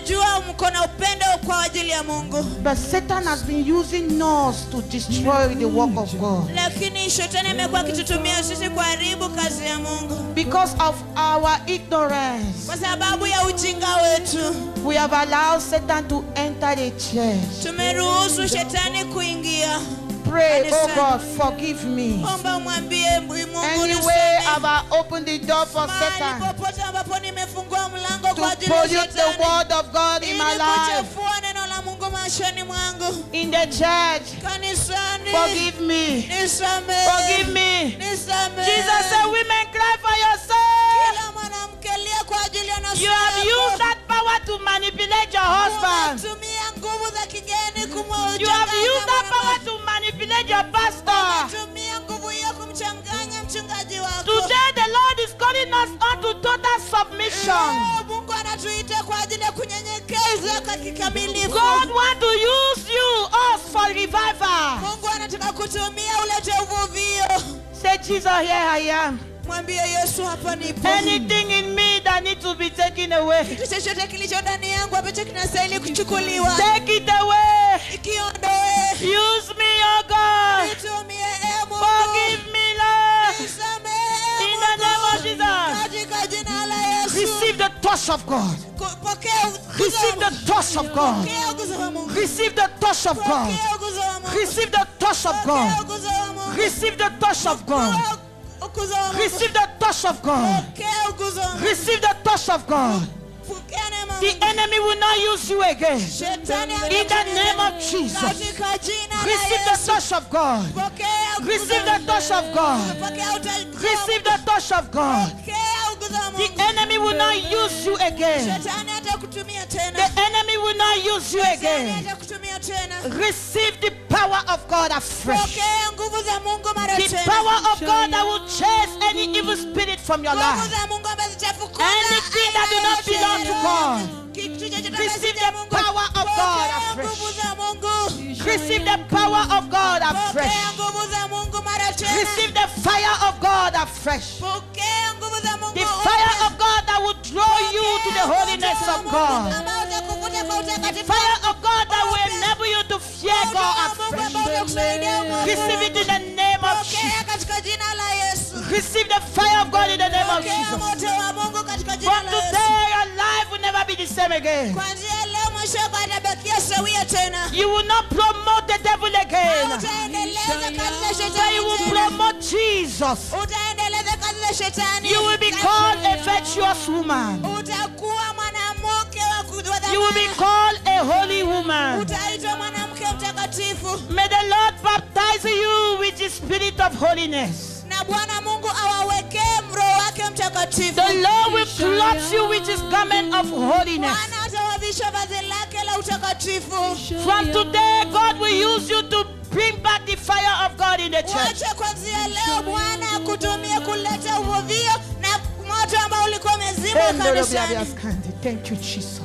najua mko na upendo kwa ajili ya mungu But Satan has been using us to destroy the work of God. lakini shetani amekuwa akitutumia sisi kuharibu kazi ya mungu Because of our ignorance, kwa sababu ya ujinga wetu we have allowed Satan to enter the church. tumeruhusu shetani kuingia Pray, oh God, forgive me. omba umwambie mungu Any way nisamehe. have I opened the door for mahali Satan popote ambapo nimefungua mlango to kwa ajili ya pollute the shetani word of God in ili my life? kuchafua neno la mungu maishani mwangu In the church, kanisani forgive me. nisamehe Forgive me. nisamehe Jesus said, Women, cry for yourself. kila mwanamke lia kwa ajili ya nafsi You have yako. used that power to manipulate your husband. Unatumia nguvu za kigeni You have used that power to manipulate your pastor. Unatumia nguvu hiyo kumchanganya mchungaji wako Today, the Lord is calling us unto total submission. Leo Mungu anatuita kwa ajili ya kunyenyekeza kwa kikamilifu. God want to use you, us, for revival. Mungu anataka kutumia ulete uvuvio. Say, Jesus, here I am. Mwambie Yesu, hapa nipo. Anything in me that needs to be taken away, Kitu chochote kilicho ndani yangu ambacho kinastahili kuchukuliwa, take it away. ikiondoe. Use me, oh God. Nitumie, e Mungu. Forgive me, Lord. Nisamehe, In the name of Mungu. Jesus. Katika jina la Yesu. Receive the touch of God. Ku- Pokea uguzo Receive wa the touch of God. Pokea uguzo wa Mungu. Receive the touch of God. Pokea uguzo wa Mungu. Receive the touch of Pokea God. uguzo wa Mungu. Receive the touch of God. Pokea uguzo wa Mungu. Receive the touch of God. Pokea uguzo wa Mungu. Receive the touch of God. Pokea neema ya The Mungu. enemy will not use you again. Shetani In the name of Jesus. Katika jina la Receive the Yesu. touch of God. Pokea uguzo Receive wa the touch of God. Pokea utajiri. Receive the touch of God. Pokea uguzo wa The Mungu. enemy will not use you again. Shetani hatakutumia tena. The enemy will not use you Shetani again. hatakutumia tena. Receive the power of God afresh. Pokea nguvu za Mungu mara The tena. power of God that will chase any evil spirit from your Nguvu life. za Mungu ambazo zitafukuza Anything that do not aina belong to yoyote. God. Kitu chochote ambacho Receive si cha the Mungu. power of God Pokea afresh. nguvu za Mungu. Receive the power of God afresh. Pokea nguvu za Mungu mara tena. Receive the fire of God afresh. Pokea nguvu za Mungu. The fire of God that will draw you to the holiness of God. Ambao utakuvuta kwa The utakatifu. fire of God that will enable you to fear God Mungu afresh. ambao utakusaidia Mungu. Receive it in the name of Pokea Jesus. katika jina la Yesu. Receive the fire of God in the name of Pokea Jesus. moto wa Mungu katika From jina la Yesu. today, your life will never be the same again. Kuanzia leo maisha yako hayatabakia sawia tena. You will not promote the devil again, Utaendeleza kazi za but shetani you will tena. promote Jesus. Utaendeleza kazi za shetani. You will be called a virtuous woman. Utakuwa mwanamke wa ku- wa You will be thamani. called a holy woman. Utaitwa mwanamke mtakatifu. May the Lord baptize you with the spirit of holiness. Na Bwana Mungu awawekee roho wake mtakatifu. The Lord will clothe you with his garment of holiness. Bwana atawavisha vazi lake la utakatifu. From today, God will use you to bring back the fire of God in the church. Wacha kuanzia leo Bwana akutumie kuleta uvuvio na moto ambao ulikuwa umezimwa kanisani. Thank you, Jesus.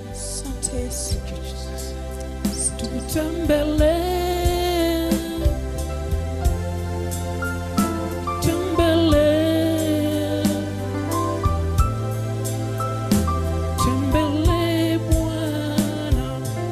Tutembele, tembele, tembele Bwana.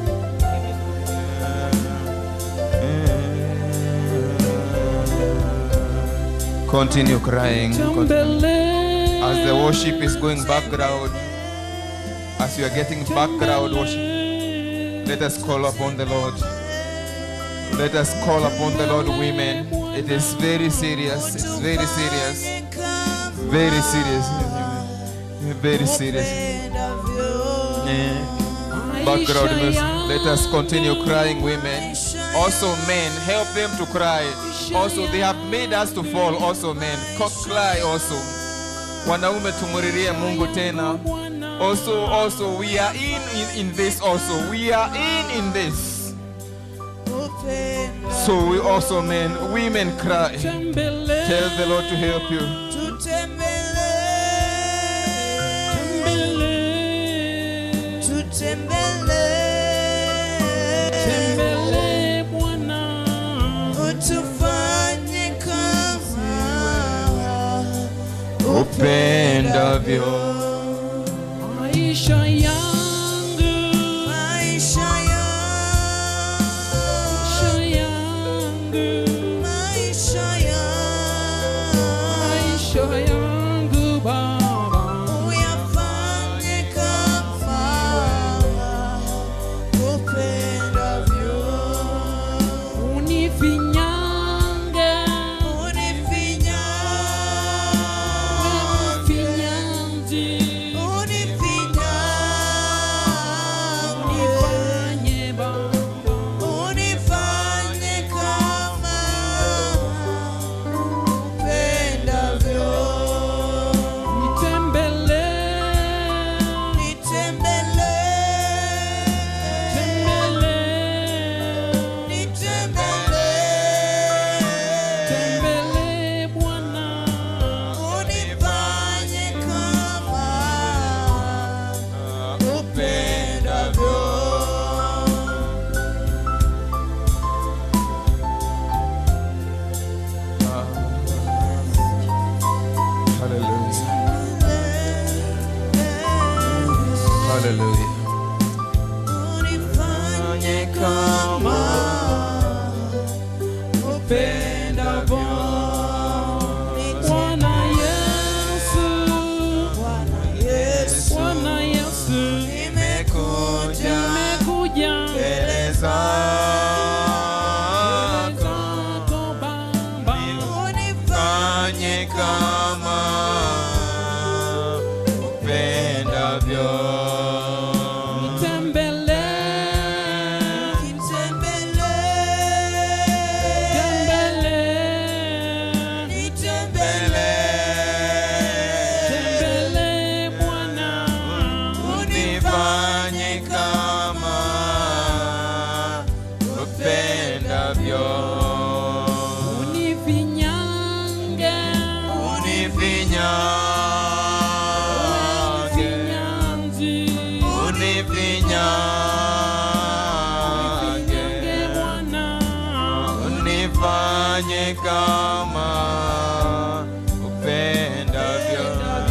Continue crying. Continue. Tembele, As the worship is going background, as you are getting background worship, let us call upon the Lord. Let us call upon the Lord, women. It is very serious. It's very serious. Very serious. Very serious. Yeah. Background music. Let us continue crying, women. Also, men, help them to cry. Also, they have made us to fall. Also, men, Co- cry also. Wanaume tumuririe Mungu tena. Also, also, we are in, in in this. Also, we are in in this. So we also, men, women cry. tembele, Tell the Lord to help you. tembele, tembele Bwana. Utufanye kama Upendavyo. Maisha yangu Hallelujah. unifanye kama upendavyo. Bwana Yesu, Bwana Yesu, Bwana Yesu, nimekuja nimekuja Mbele zako zako Baba, fanye kama upendavyo. tembelee, nitembelee, tembelee, tembelee Bwana, Unifanye kama upendavyo. unifinyange, Unifinyange, nyanzi, unifinyange, nyange Bwana, unifanye kama upendavyo.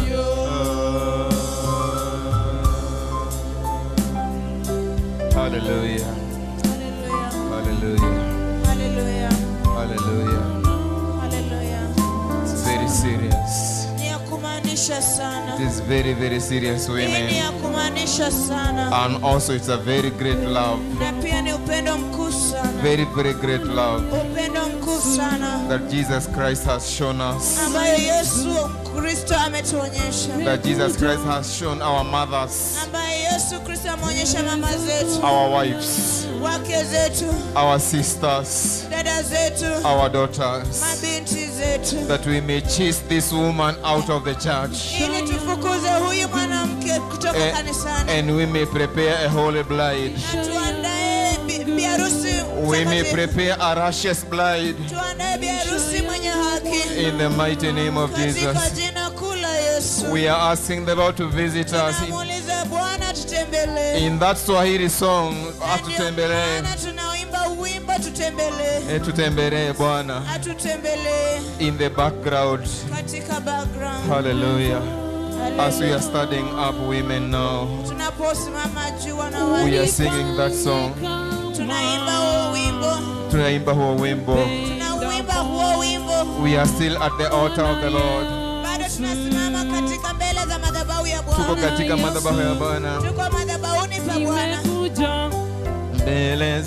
Hallelujah. Hallelujah. Hallelujah, Hallelujah. hallelujah. It's very serious. Ni ya kumaanisha sana. It is very, very serious, Hii ni women. ya kumaanisha sana, And also, it's a very great love. na pia ni upendo mkuu sana, Very, very great love upendo mkuu sana that Jesus Christ has shown us. ambayo Yesu Kristo ametuonyesha, That Jesus Christ has shown our mothers, ambayo Yesu Kristo ameonyesha mama zetu, our wives, wake zetu, our sisters, dada zetu, our daughters. mabinti zetu, That we may chase this woman out of the church. ili tufukuze huyu mwanamke kutoka Eh, kanisani, And we may prepare a holy bride. na tuandae bi- biharusi We may mtakatifu. prepare a righteous bride. tuandae biharusi mwenye haki In the mighty name of katika Jesus. jina kuu la Yesu. We are asking the Lord to visit us. Tunamuuliza Bwana tutembelee. In that Swahili song, Na ndio atutembelee. maana tunauimba wimbo tutembelee, Eh, Tutembelee Bwana. atutembelee In the background. katika background. Hallelujah. As we are Hallelujah. studying up women now, Tunaposimama juu we are wanawake, singing that song. tunaimba huo wimbo, Tunaimba huo wimbo. tunauimba huo wimbo, We are still at the altar of the Lord. bado tunasimama katika mbele za madhabahu ya Tuko Bwana, katika madhabahu ya Bwana. tuko madhabahuni pa Bwana. nimekuja Mbele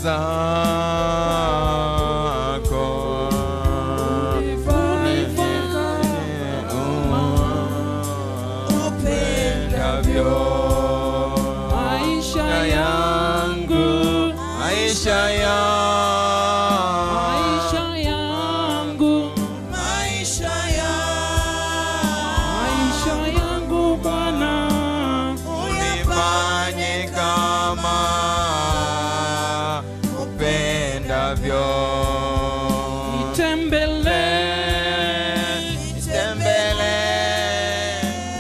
zako. Upendavyo. maisha Maisha yangu, maisha yangu, maisha yangu, Maisha ya maisha yangu Bwana, unifanye kama upendavyo. tembelee, Nitembelee,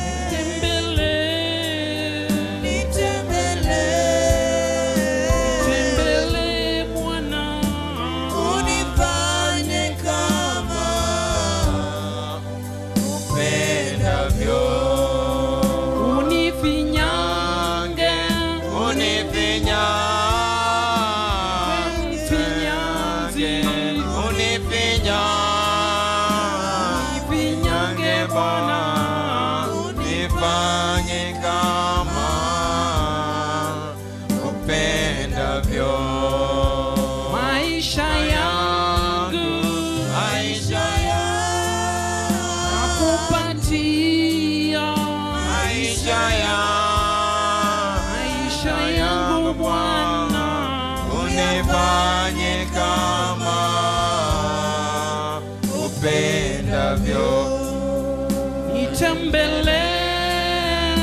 tembelee, tembelee Bwana, unifanye kama upendavyo. unifinyange, Unifinyange, unifinyange, finyange Bwana, nifanye kama upendavyo. maisha yangu Maisha nakupatia, maisha yangu, maisha yangu Bwana, unifanye kama upendavyo. nitembelee,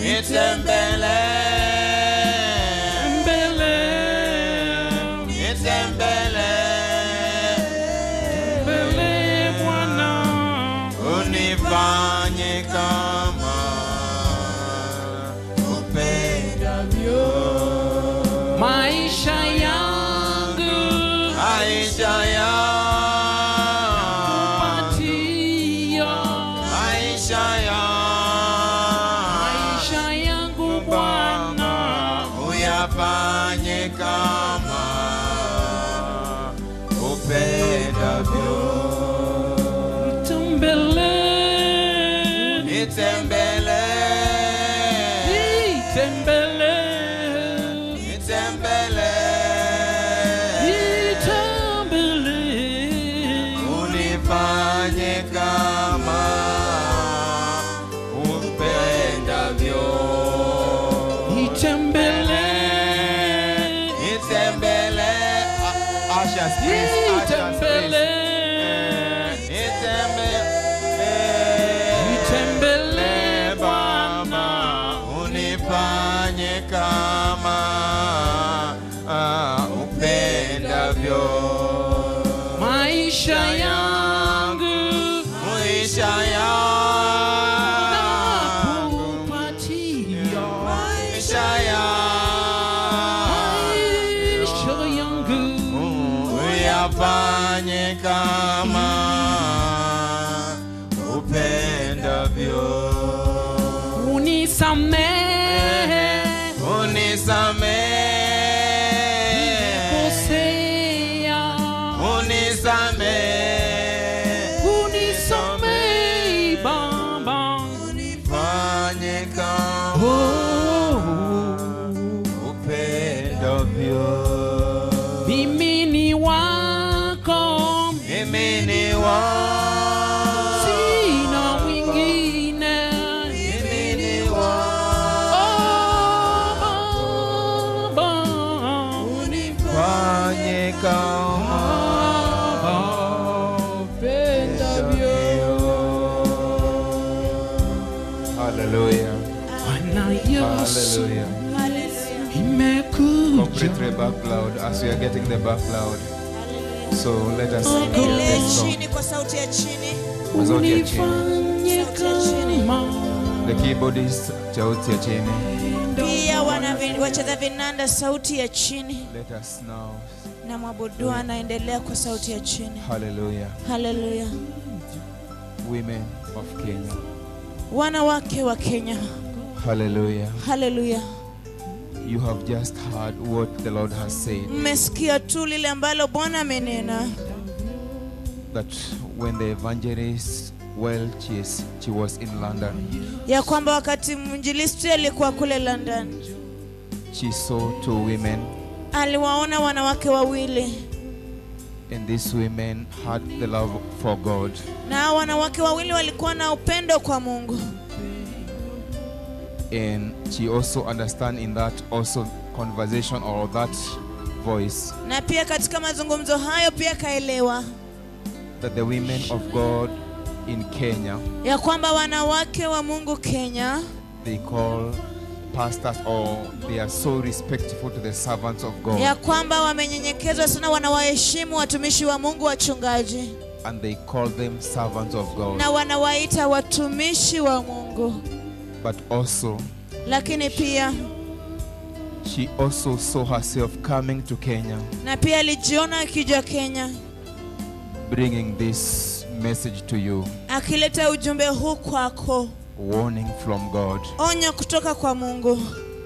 Nitembelee, tembelee, nitembelee, tembelee Bwana, unifanye kama upendavyo. maisha yangu Maisha yangu, patia, maisha yangu, maisha yangu Bwana, uyafanye kama upendavyo. Tembele, Nitembele, tembele, nitembele, tembele. unifanye kama upendavyo. Tembele, Nitembele, Ah, ushers, please, ushers, tembele, please. Nitembele, tembele, Baba, unifanye kama ah, upendavyo. maisha yangu Maisha yangu, nakupatia. maisha yangu, Maisha yangu uyafanye kama upendavyo. unisamehe Unisamehe, kosea unisamehe, unisamehe baba fanye kama oh, upendavyo. mimi ni wako Mimi ni wako, sina mwingine mimi ni wako, oh, baba fanye kama Hallelujah. Bwana Yesu Hallelujah. imekuja Complete the back loud as we are getting the back loud. So let us hear tuendelee this song. chini kwa sauti ya chini Kwa sauti ya chini. unifanye kama The keyboardist sauti ya chini. pia wana vi- wacheza vinanda sauti ya chini Let us now. na mwabudu anaendelea kwa sauti ya chini Hallelujah. haleluya Women of Kenya. wanawake wa kenya Hallelujah. haleluya You have just heard what the Lord has said mmesikia tu lile ambalo bwana amenena that when the evangelist well she, is, she was in London ya kwamba wakati mwinjilisti alikuwa kule london she saw two women aliwaona wanawake wawili and these women had the love for God na hao wanawake wawili walikuwa na upendo kwa mungu and she also understand in that also conversation or that voice na pia katika mazungumzo hayo pia kaelewa that the women of God in Kenya ya kwamba wanawake wa mungu kenya they call pastors or they are so respectful to the servants of God ya kwamba wamenyenyekezwa sana wanawaheshimu watumishi wa mungu wachungaji and they call them servants of God na wanawaita watumishi wa mungu but also lakini pia she also saw herself coming to Kenya na pia alijiona akija kenya bringing this message to you akileta ujumbe huu kwako warning from God onyo kutoka kwa mungu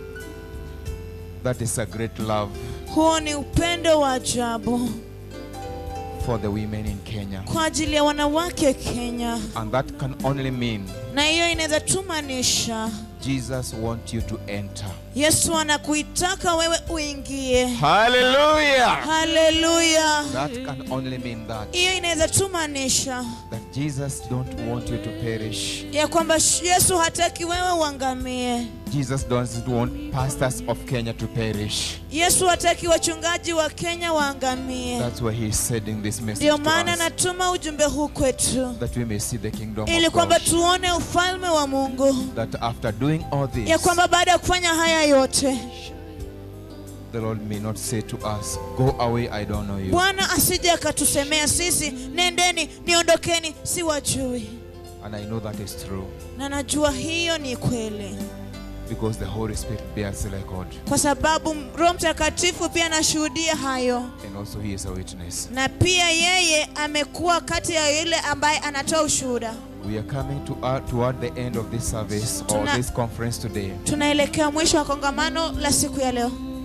that is a great love huo ni upendo wa ajabu for the women in Kenya kwa ajili ya wanawake kenya and that can only mean na hiyo inaweza tumanisha Jesus wants you to enter yesu anakuitaka wewe uingie hallelujah haleluya that can only mean that hiyo inaweza tumanisha that Jesus don't want you to perish ya kwamba sh- yesu hataki wewe uangamie Jesus doesn't want pastors of Kenya to perish yesu hataki wachungaji wa kenya waangamie that's why he is sending this message ndio to maana us natuma ujumbe huu kwetu that we may see the kingdom ili of kwamba God tuone ufalme wa mungu that after doing all this ya kwamba baada ya kufanya haya yote the Lord may not say to us go away I don't know you bwana asije akatusemea sisi nendeni niondokeni si wajui and I know that is true na najua hiyo ni kweli because the Holy Spirit bears record kwa sababu roho mtakatifu pia anashuhudia hayo and also he is a witness na pia yeye amekuwa kati ya yule ambaye anatoa ushuhuda we are coming to uh, toward the end of this service or Tuna- this conference today tunaelekea mwisho wa kongamano la siku ya leo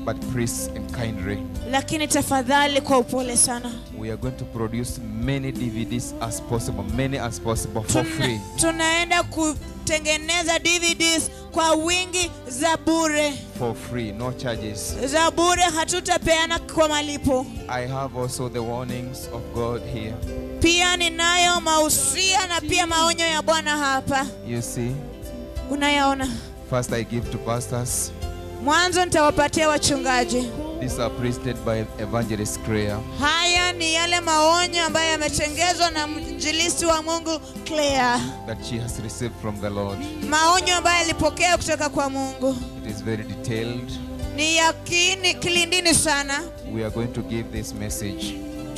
but please and kindly, lakini tafadhali kwa upole sana we are going to produce many DVDs as possible, many as possible for free. Tuna, tunaenda kutengeneza dvds kwa wingi za bure For free, no charges. za bure hatutapeana kwa malipo I have also the warnings of God here. pia ninayo mausia na pia maonyo ya bwana hapa You see, unayaona first I give to pastors. mwanzo nitawapatia wachungaji These are presented by Evangelist Claire. haya ni yale maonyo ambayo yametengezwa na mjilisi wa mungu claire that she has received from the Lord. maonyo ambayo alipokea kutoka kwa mungu It is very detailed. ni yakini kilindini sana We are going to give this message.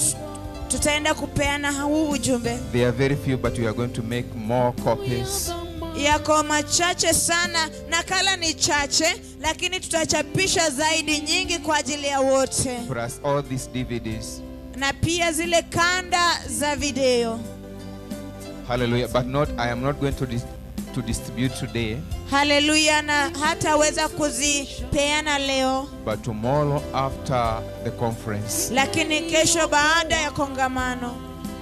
tutaenda kupeana huu ujumbe They are very few, but we are going to make more copies. yako machache sana nakala ni chache lakini tutachapisha zaidi nyingi kwa ajili ya wote Plus all these DVDs. na pia zile kanda za video Hallelujah. But not I am not going to dis- to distribute today, haleluya na hataweza kuzipeana leo but tomorrow after the conference, lakini kesho baada ya kongamano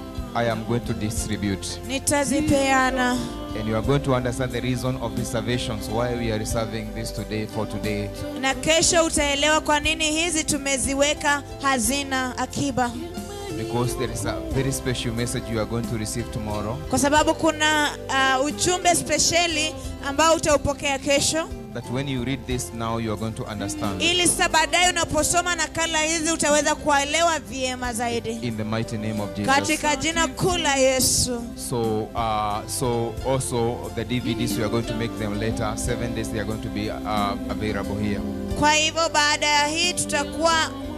I am going to distribute. nitazipeana And you are going to understand the reason of reservations, why we are reserving this today for today. na kesho utaelewa kwa nini hizi tumeziweka hazina akiba Because there is a very special message you are going to receive tomorrow kwa sababu kuna uh, ujumbe spesheli ambao utaupokea kesho that when you read this now you are going to understand. ili sasa baadaye unaposoma nakala hizi utaweza kuelewa vyema zaidi in the mighty name of Jesus. katika jina kuu la yesu So, uh, so also the DVDs we are going to make them later. Seven days they are going to be uh, available here. kwa hivyo baada ya hii tutakuwa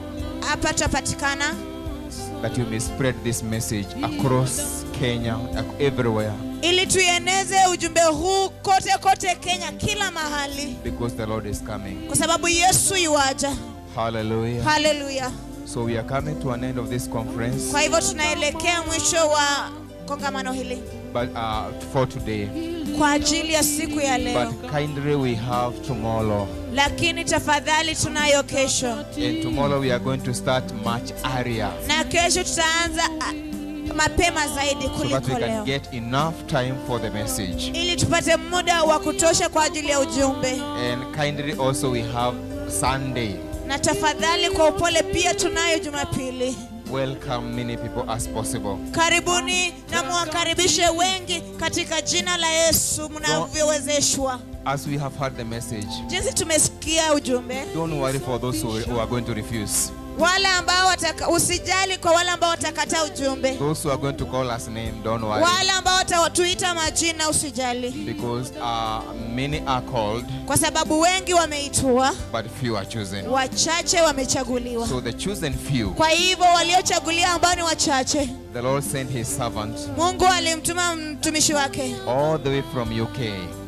hapa tutapatikana That you may spread this message across Kenya, ac- everywhere, ili tuieneze ujumbe huu kote kote kenya kila mahali because the Lord is coming. kwa sababu yesu yuwaja Hallelujah. haleluya So we are coming to an end of this conference, kwa hivyo tunaelekea mwisho wa kongamano hili but uh, for today. kwa ajili ya siku ya leo But kindly we have tomorrow, lakini tafadhali tunayo kesho and tomorrow we are going to start much earlier, na kesho tutaanza ah, mapema zaidi so that we kuliko can leo get enough time for the message. ili tupate muda wa kutosha kwa ajili ya ujumbe And kindly also we have Sunday. na tafadhali kwa upole pia tunayo jumapili Welcome many people as possible. karibuni na muwakaribishe wengi katika jina la yesu mnavyowezeshwa As we have heard the message, jinsi tumesikia ujumbe don't worry for those who, who are going to refuse. wale ambao wataka, usijali kwa wale ambao watakataa ujumbe Those who are going to call us name, don't worry. wale ambao watatuita majina usijali Because uh, many are called, kwa sababu wengi wameitwa but few are chosen. wachache wamechaguliwa So the chosen few, kwa hivyo waliochaguliwa ambao ni wachache the Lord sent his servant mungu alimtuma mtumishi wake all the way from UK.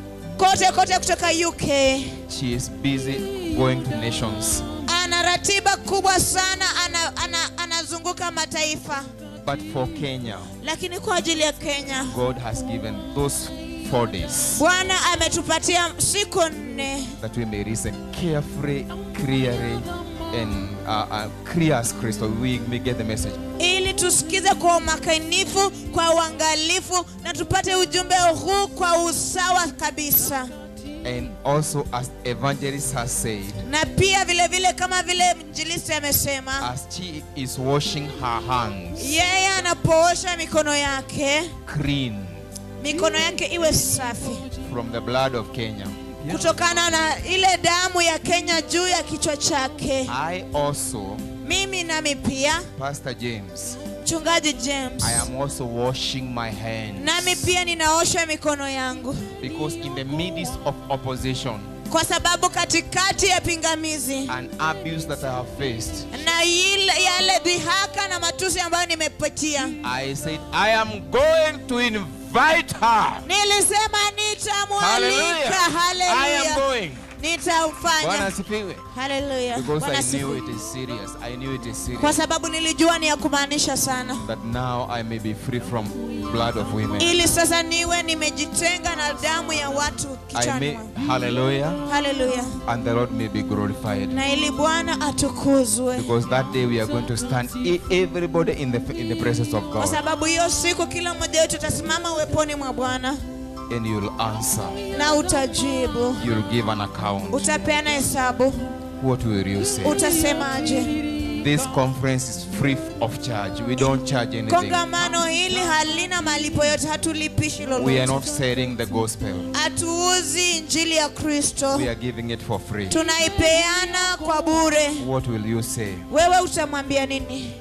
kote kote kutoka uk She is busy going to nations. ana ratiba kubwa sana ana, ana, anazunguka mataifa But for Kenya, lakini kwa ajili ya kenya God has given those four days bwana ametupatia siku nne that we may listen carefully, clearly, and uh, uh, clear as crystal. We may get the message. ili tusikize kwa umakinifu kwa uangalifu na tupate ujumbe huu kwa usawa kabisa And also, as evangelist has said, na pia vile vile kama vile mjilisi amesema as she is washing her hands yeye anapoosha mikono yake clean mikono yake iwe safi from the blood of Kenya, kutokana na ile damu ya kenya juu ya kichwa chake I also, mimi nami pia Pastor James, mchungaji james I am also washing my hands nami pia ninaosha mikono yangu because in the midst of opposition kwa sababu katikati ya pingamizi and abuse that I have faced, na ile, yale dhihaka na matusi ambayo nimepitia I said I am going to invite her. nilisema nitamwalika Hallelujah. I am haleluya going. Bwana nitaufanya asifiwe. haleluya Because Bwana I knew asifiwe. it is serious. I knew it is serious. kwa sababu nilijua ni ya kumaanisha sana That now I may be free from blood of women. ili sasa niwe nimejitenga na damu ya watu I kichwani may, mwangu. hallelujah, haleluya and the Lord may be glorified. na ili bwana atukuzwe Because that day we are going to stand e- everybody in the in the presence of kwa God, sababu hiyo siku kila mmoja wetu utasimama uweponi mwa bwana and you'll answer. na utajibu You'll give an account. utapeana hesabu What will you say? utasemaje This conference is free of charge. We don't charge anything. kongamano hili halina malipo yote hatulipishi We are lolote not selling the gospel. hatuuzi injili ya kristo We are giving it for free. tunaipeana kwa bure What will you say? wewe utamwambia nini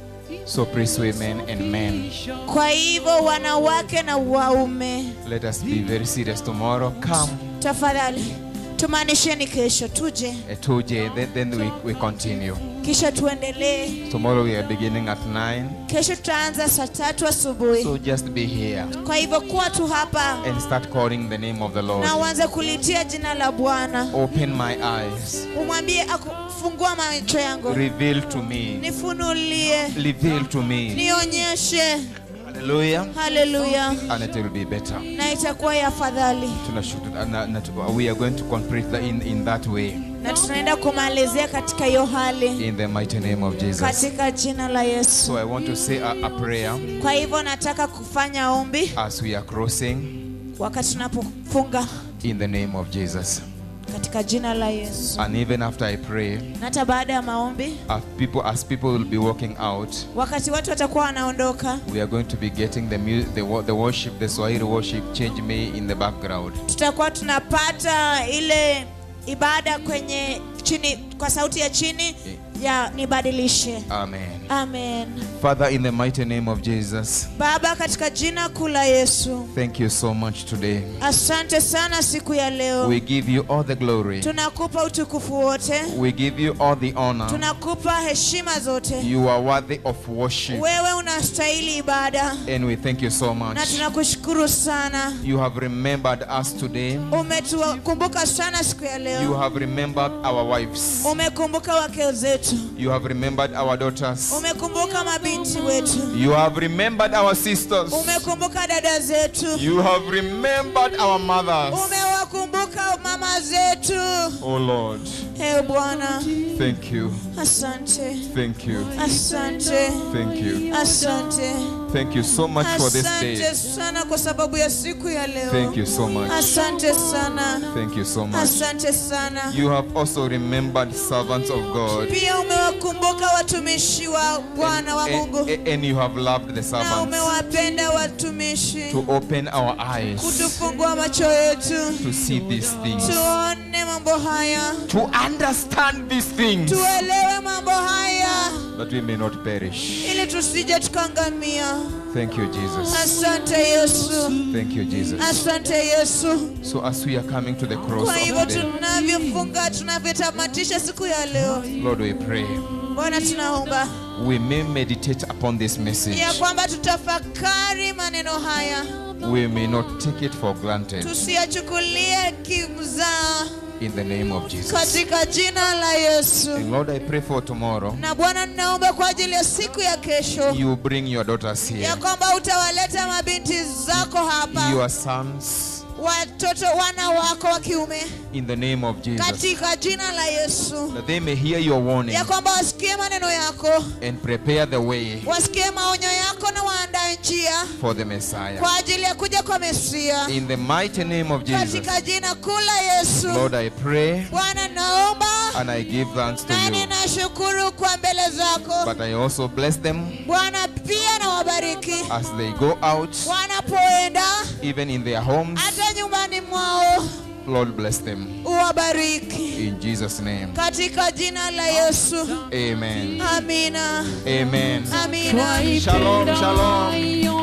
So, priests, women, and men, kwa hivyo wanawake na waume let us be very serious tomorrow. Come tafadhali tumaanisheni kesho tuje at 2J, then, then we, we continue. kisha tuendelee Tomorrow we are beginning at 9. kesho tutaanza saa tatu asubuhi So, just be here kwa hivyo kuwa tu hapa and start calling the name of the Lord. na uanze kulitia jina la bwana Open my eyes. umwambie akufungua macho yangu Reveal to me. nifunulie Reveal to me. nionyeshe Hallelujah. haleluya And it will be better. na itakuwa ya afadhali Tunashutu- na- na- we are going to complete that in, in that way. na tunaenda kumalizia katika hiyo hali In the mighty name of Jesus. katika jina la yesu So I want to say a, a prayer kwa hivyo nataka kufanya ombi as we are crossing wakati tunapofunga in the name of Jesus. katika jina la yesu And even after I pray, na hata baada ya maombi as people as people will be walking out, wakati watu watakuwa wanaondoka we are going to be getting the mu- the, wo- the worship, the Swahili worship, change me in the background. tutakuwa tunapata ile ibada kwenye chini kwa sauti ya chini ya nibadilishe Amen. amen Father, in the mighty name of Jesus, baba katika jina kuu la yesu thank you so much today. asante sana siku ya leo We give you all the glory. tunakupa utukufu wote We give you all the honor. tunakupa heshima zote You are worthy of worship. wewe unastahili ibada And we thank you so na much. tunakushukuru sana You have remembered us today. umetukumbuka sana siku ya You leo have remembered our wives. umekumbuka wake zetu You have remembered our daughters. umekumbuka mabinti wetu You have remembered our sisters. umekumbuka dada zetu You have remembered our mothers. umewakumbuka mama zetu Oh Lord, e bwana thank you. asante Thank you. asante Thank you. asante Thank you so much for this day. asante sana kwa sababu ya siku ya leo Thank you so much. asante sana Thank you so much. asante sana You have also remembered servants of God. pia umewakumbuka watumishi wa bwana wa mungu And, and you have loved the na servants umewapenda watumishi to open our eyes kutufungua macho yetu to see these things, tuone mambo haya to understand these things, tuelewe mambo haya that we may not perish. ili tusije tukaangamia Thank you, Jesus. asante yesu Thank you, Jesus. asante yesu So as we are coming to the cross kwa hivyo of today, tunavyofunga tunavyotamatisha siku ya leo Lord, we pray bwana tunaomba we may meditate upon this message. ya kwamba tutafakari maneno haya We may not take it for granted. tusiyachukulie kimzaa In the name of Jesus. katika jina la yesu And Lord, I pray for tomorrow. na bwana ninaomba kwa ajili ya siku ya kesho You bring your daughters here, ya kwamba utawaleta mabinti zako hapa your sons, watoto wana wako wa kiume in the name of Jesus. katika jina la yesu That they may hear your warning ya kwamba wasikie maneno yako and prepare the way wasikie maonyo yako na waandae njia for the Messiah. kwa ajili ya kuja kwa mesia In the mighty name of Jesus. katika jina kuu la yesu Lord, I pray bwana naomba and I give thanks to na you. ninashukuru kwa mbele zako But I also bless them bwana pia na wabariki as they go out, wanapoenda even in their homes. hata nyumbani mwao Lord, bless them. uwabariki In Jesus' name. katika jina la yesu Amen. amina Amen. amina Shalom, shalom.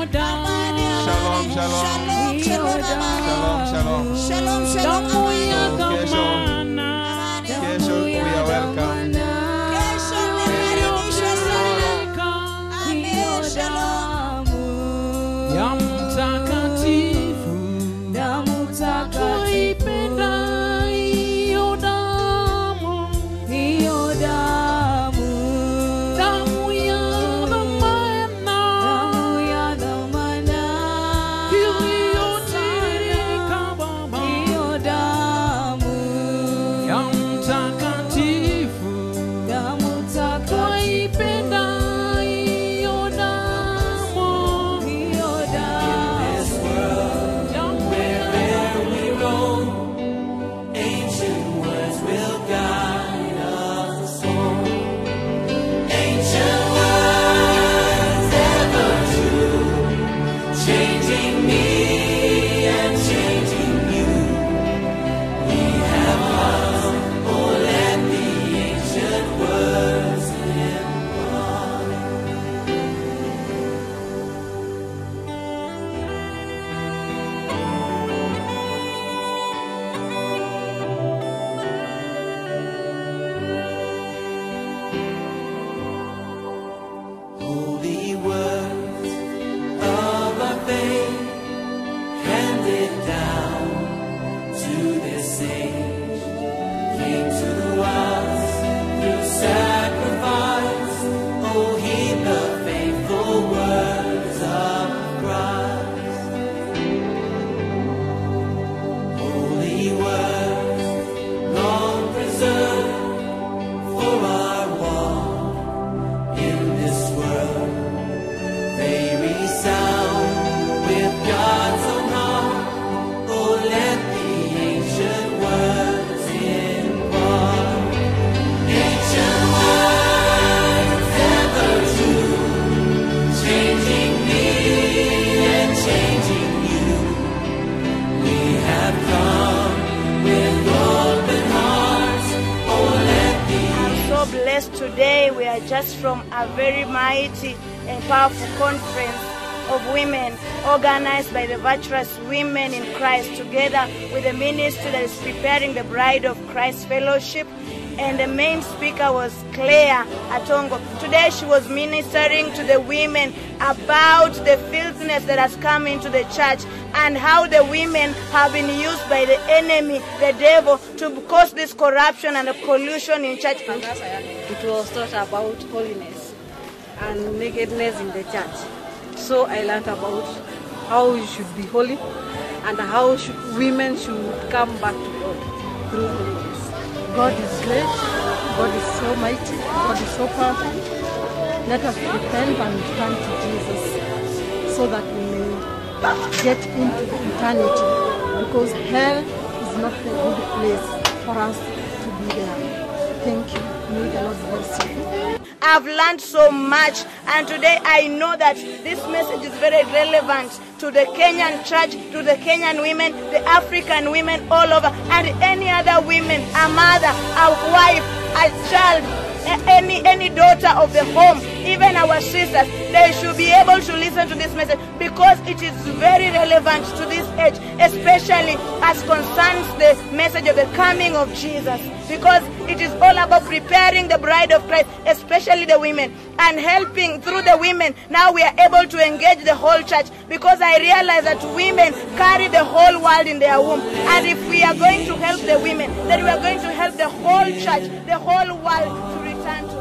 Amani, Shalom, amani. shalom. Shalom, shalom, amani. Shalom, shalom. Shalom, shalom, amani. So, kesho, Amani. kesho we are welcome. Kesho mmekaribishwa sana. Amen. Shalom. ya mtakatifu damu takatifu twaipenda hiyo Yes, today we are just from a very mighty and powerful conference of women organized by the virtuous women in Christ together with the ministry that is preparing the bride of Christ fellowship and the main speaker was Claire Atongo. Today she was ministering to the women about the filthiness that has come into the church and how the women have been used by the enemy, the devil, to cause this corruption and pollution in church. It was taught about holiness and nakedness in the church. So I learned about how we should be holy and how should, women should come back to God through holiness. God is great. God is so mighty. God is so powerful. Let us repent and turn to Jesus so that we may get into eternity because hell is not a good place for us to be there. Thank you. May the Lord bless you. I've learned so much, and today I know that this message is very relevant to the Kenyan church, to the Kenyan women, the African women all over, and any other women, a mother, a wife, a child, a- any any daughter of the home, even our sisters, they should be able to listen to this message because it is very relevant to this age, especially as concerns the message of the coming of Jesus. Because it is all about preparing the bride of Christ, especially the women, and helping through the women. Now we are able to engage the whole church because I realize that women carry the whole world in their womb. And if we are going to help the women, then we are going to help the whole church, the whole world to return to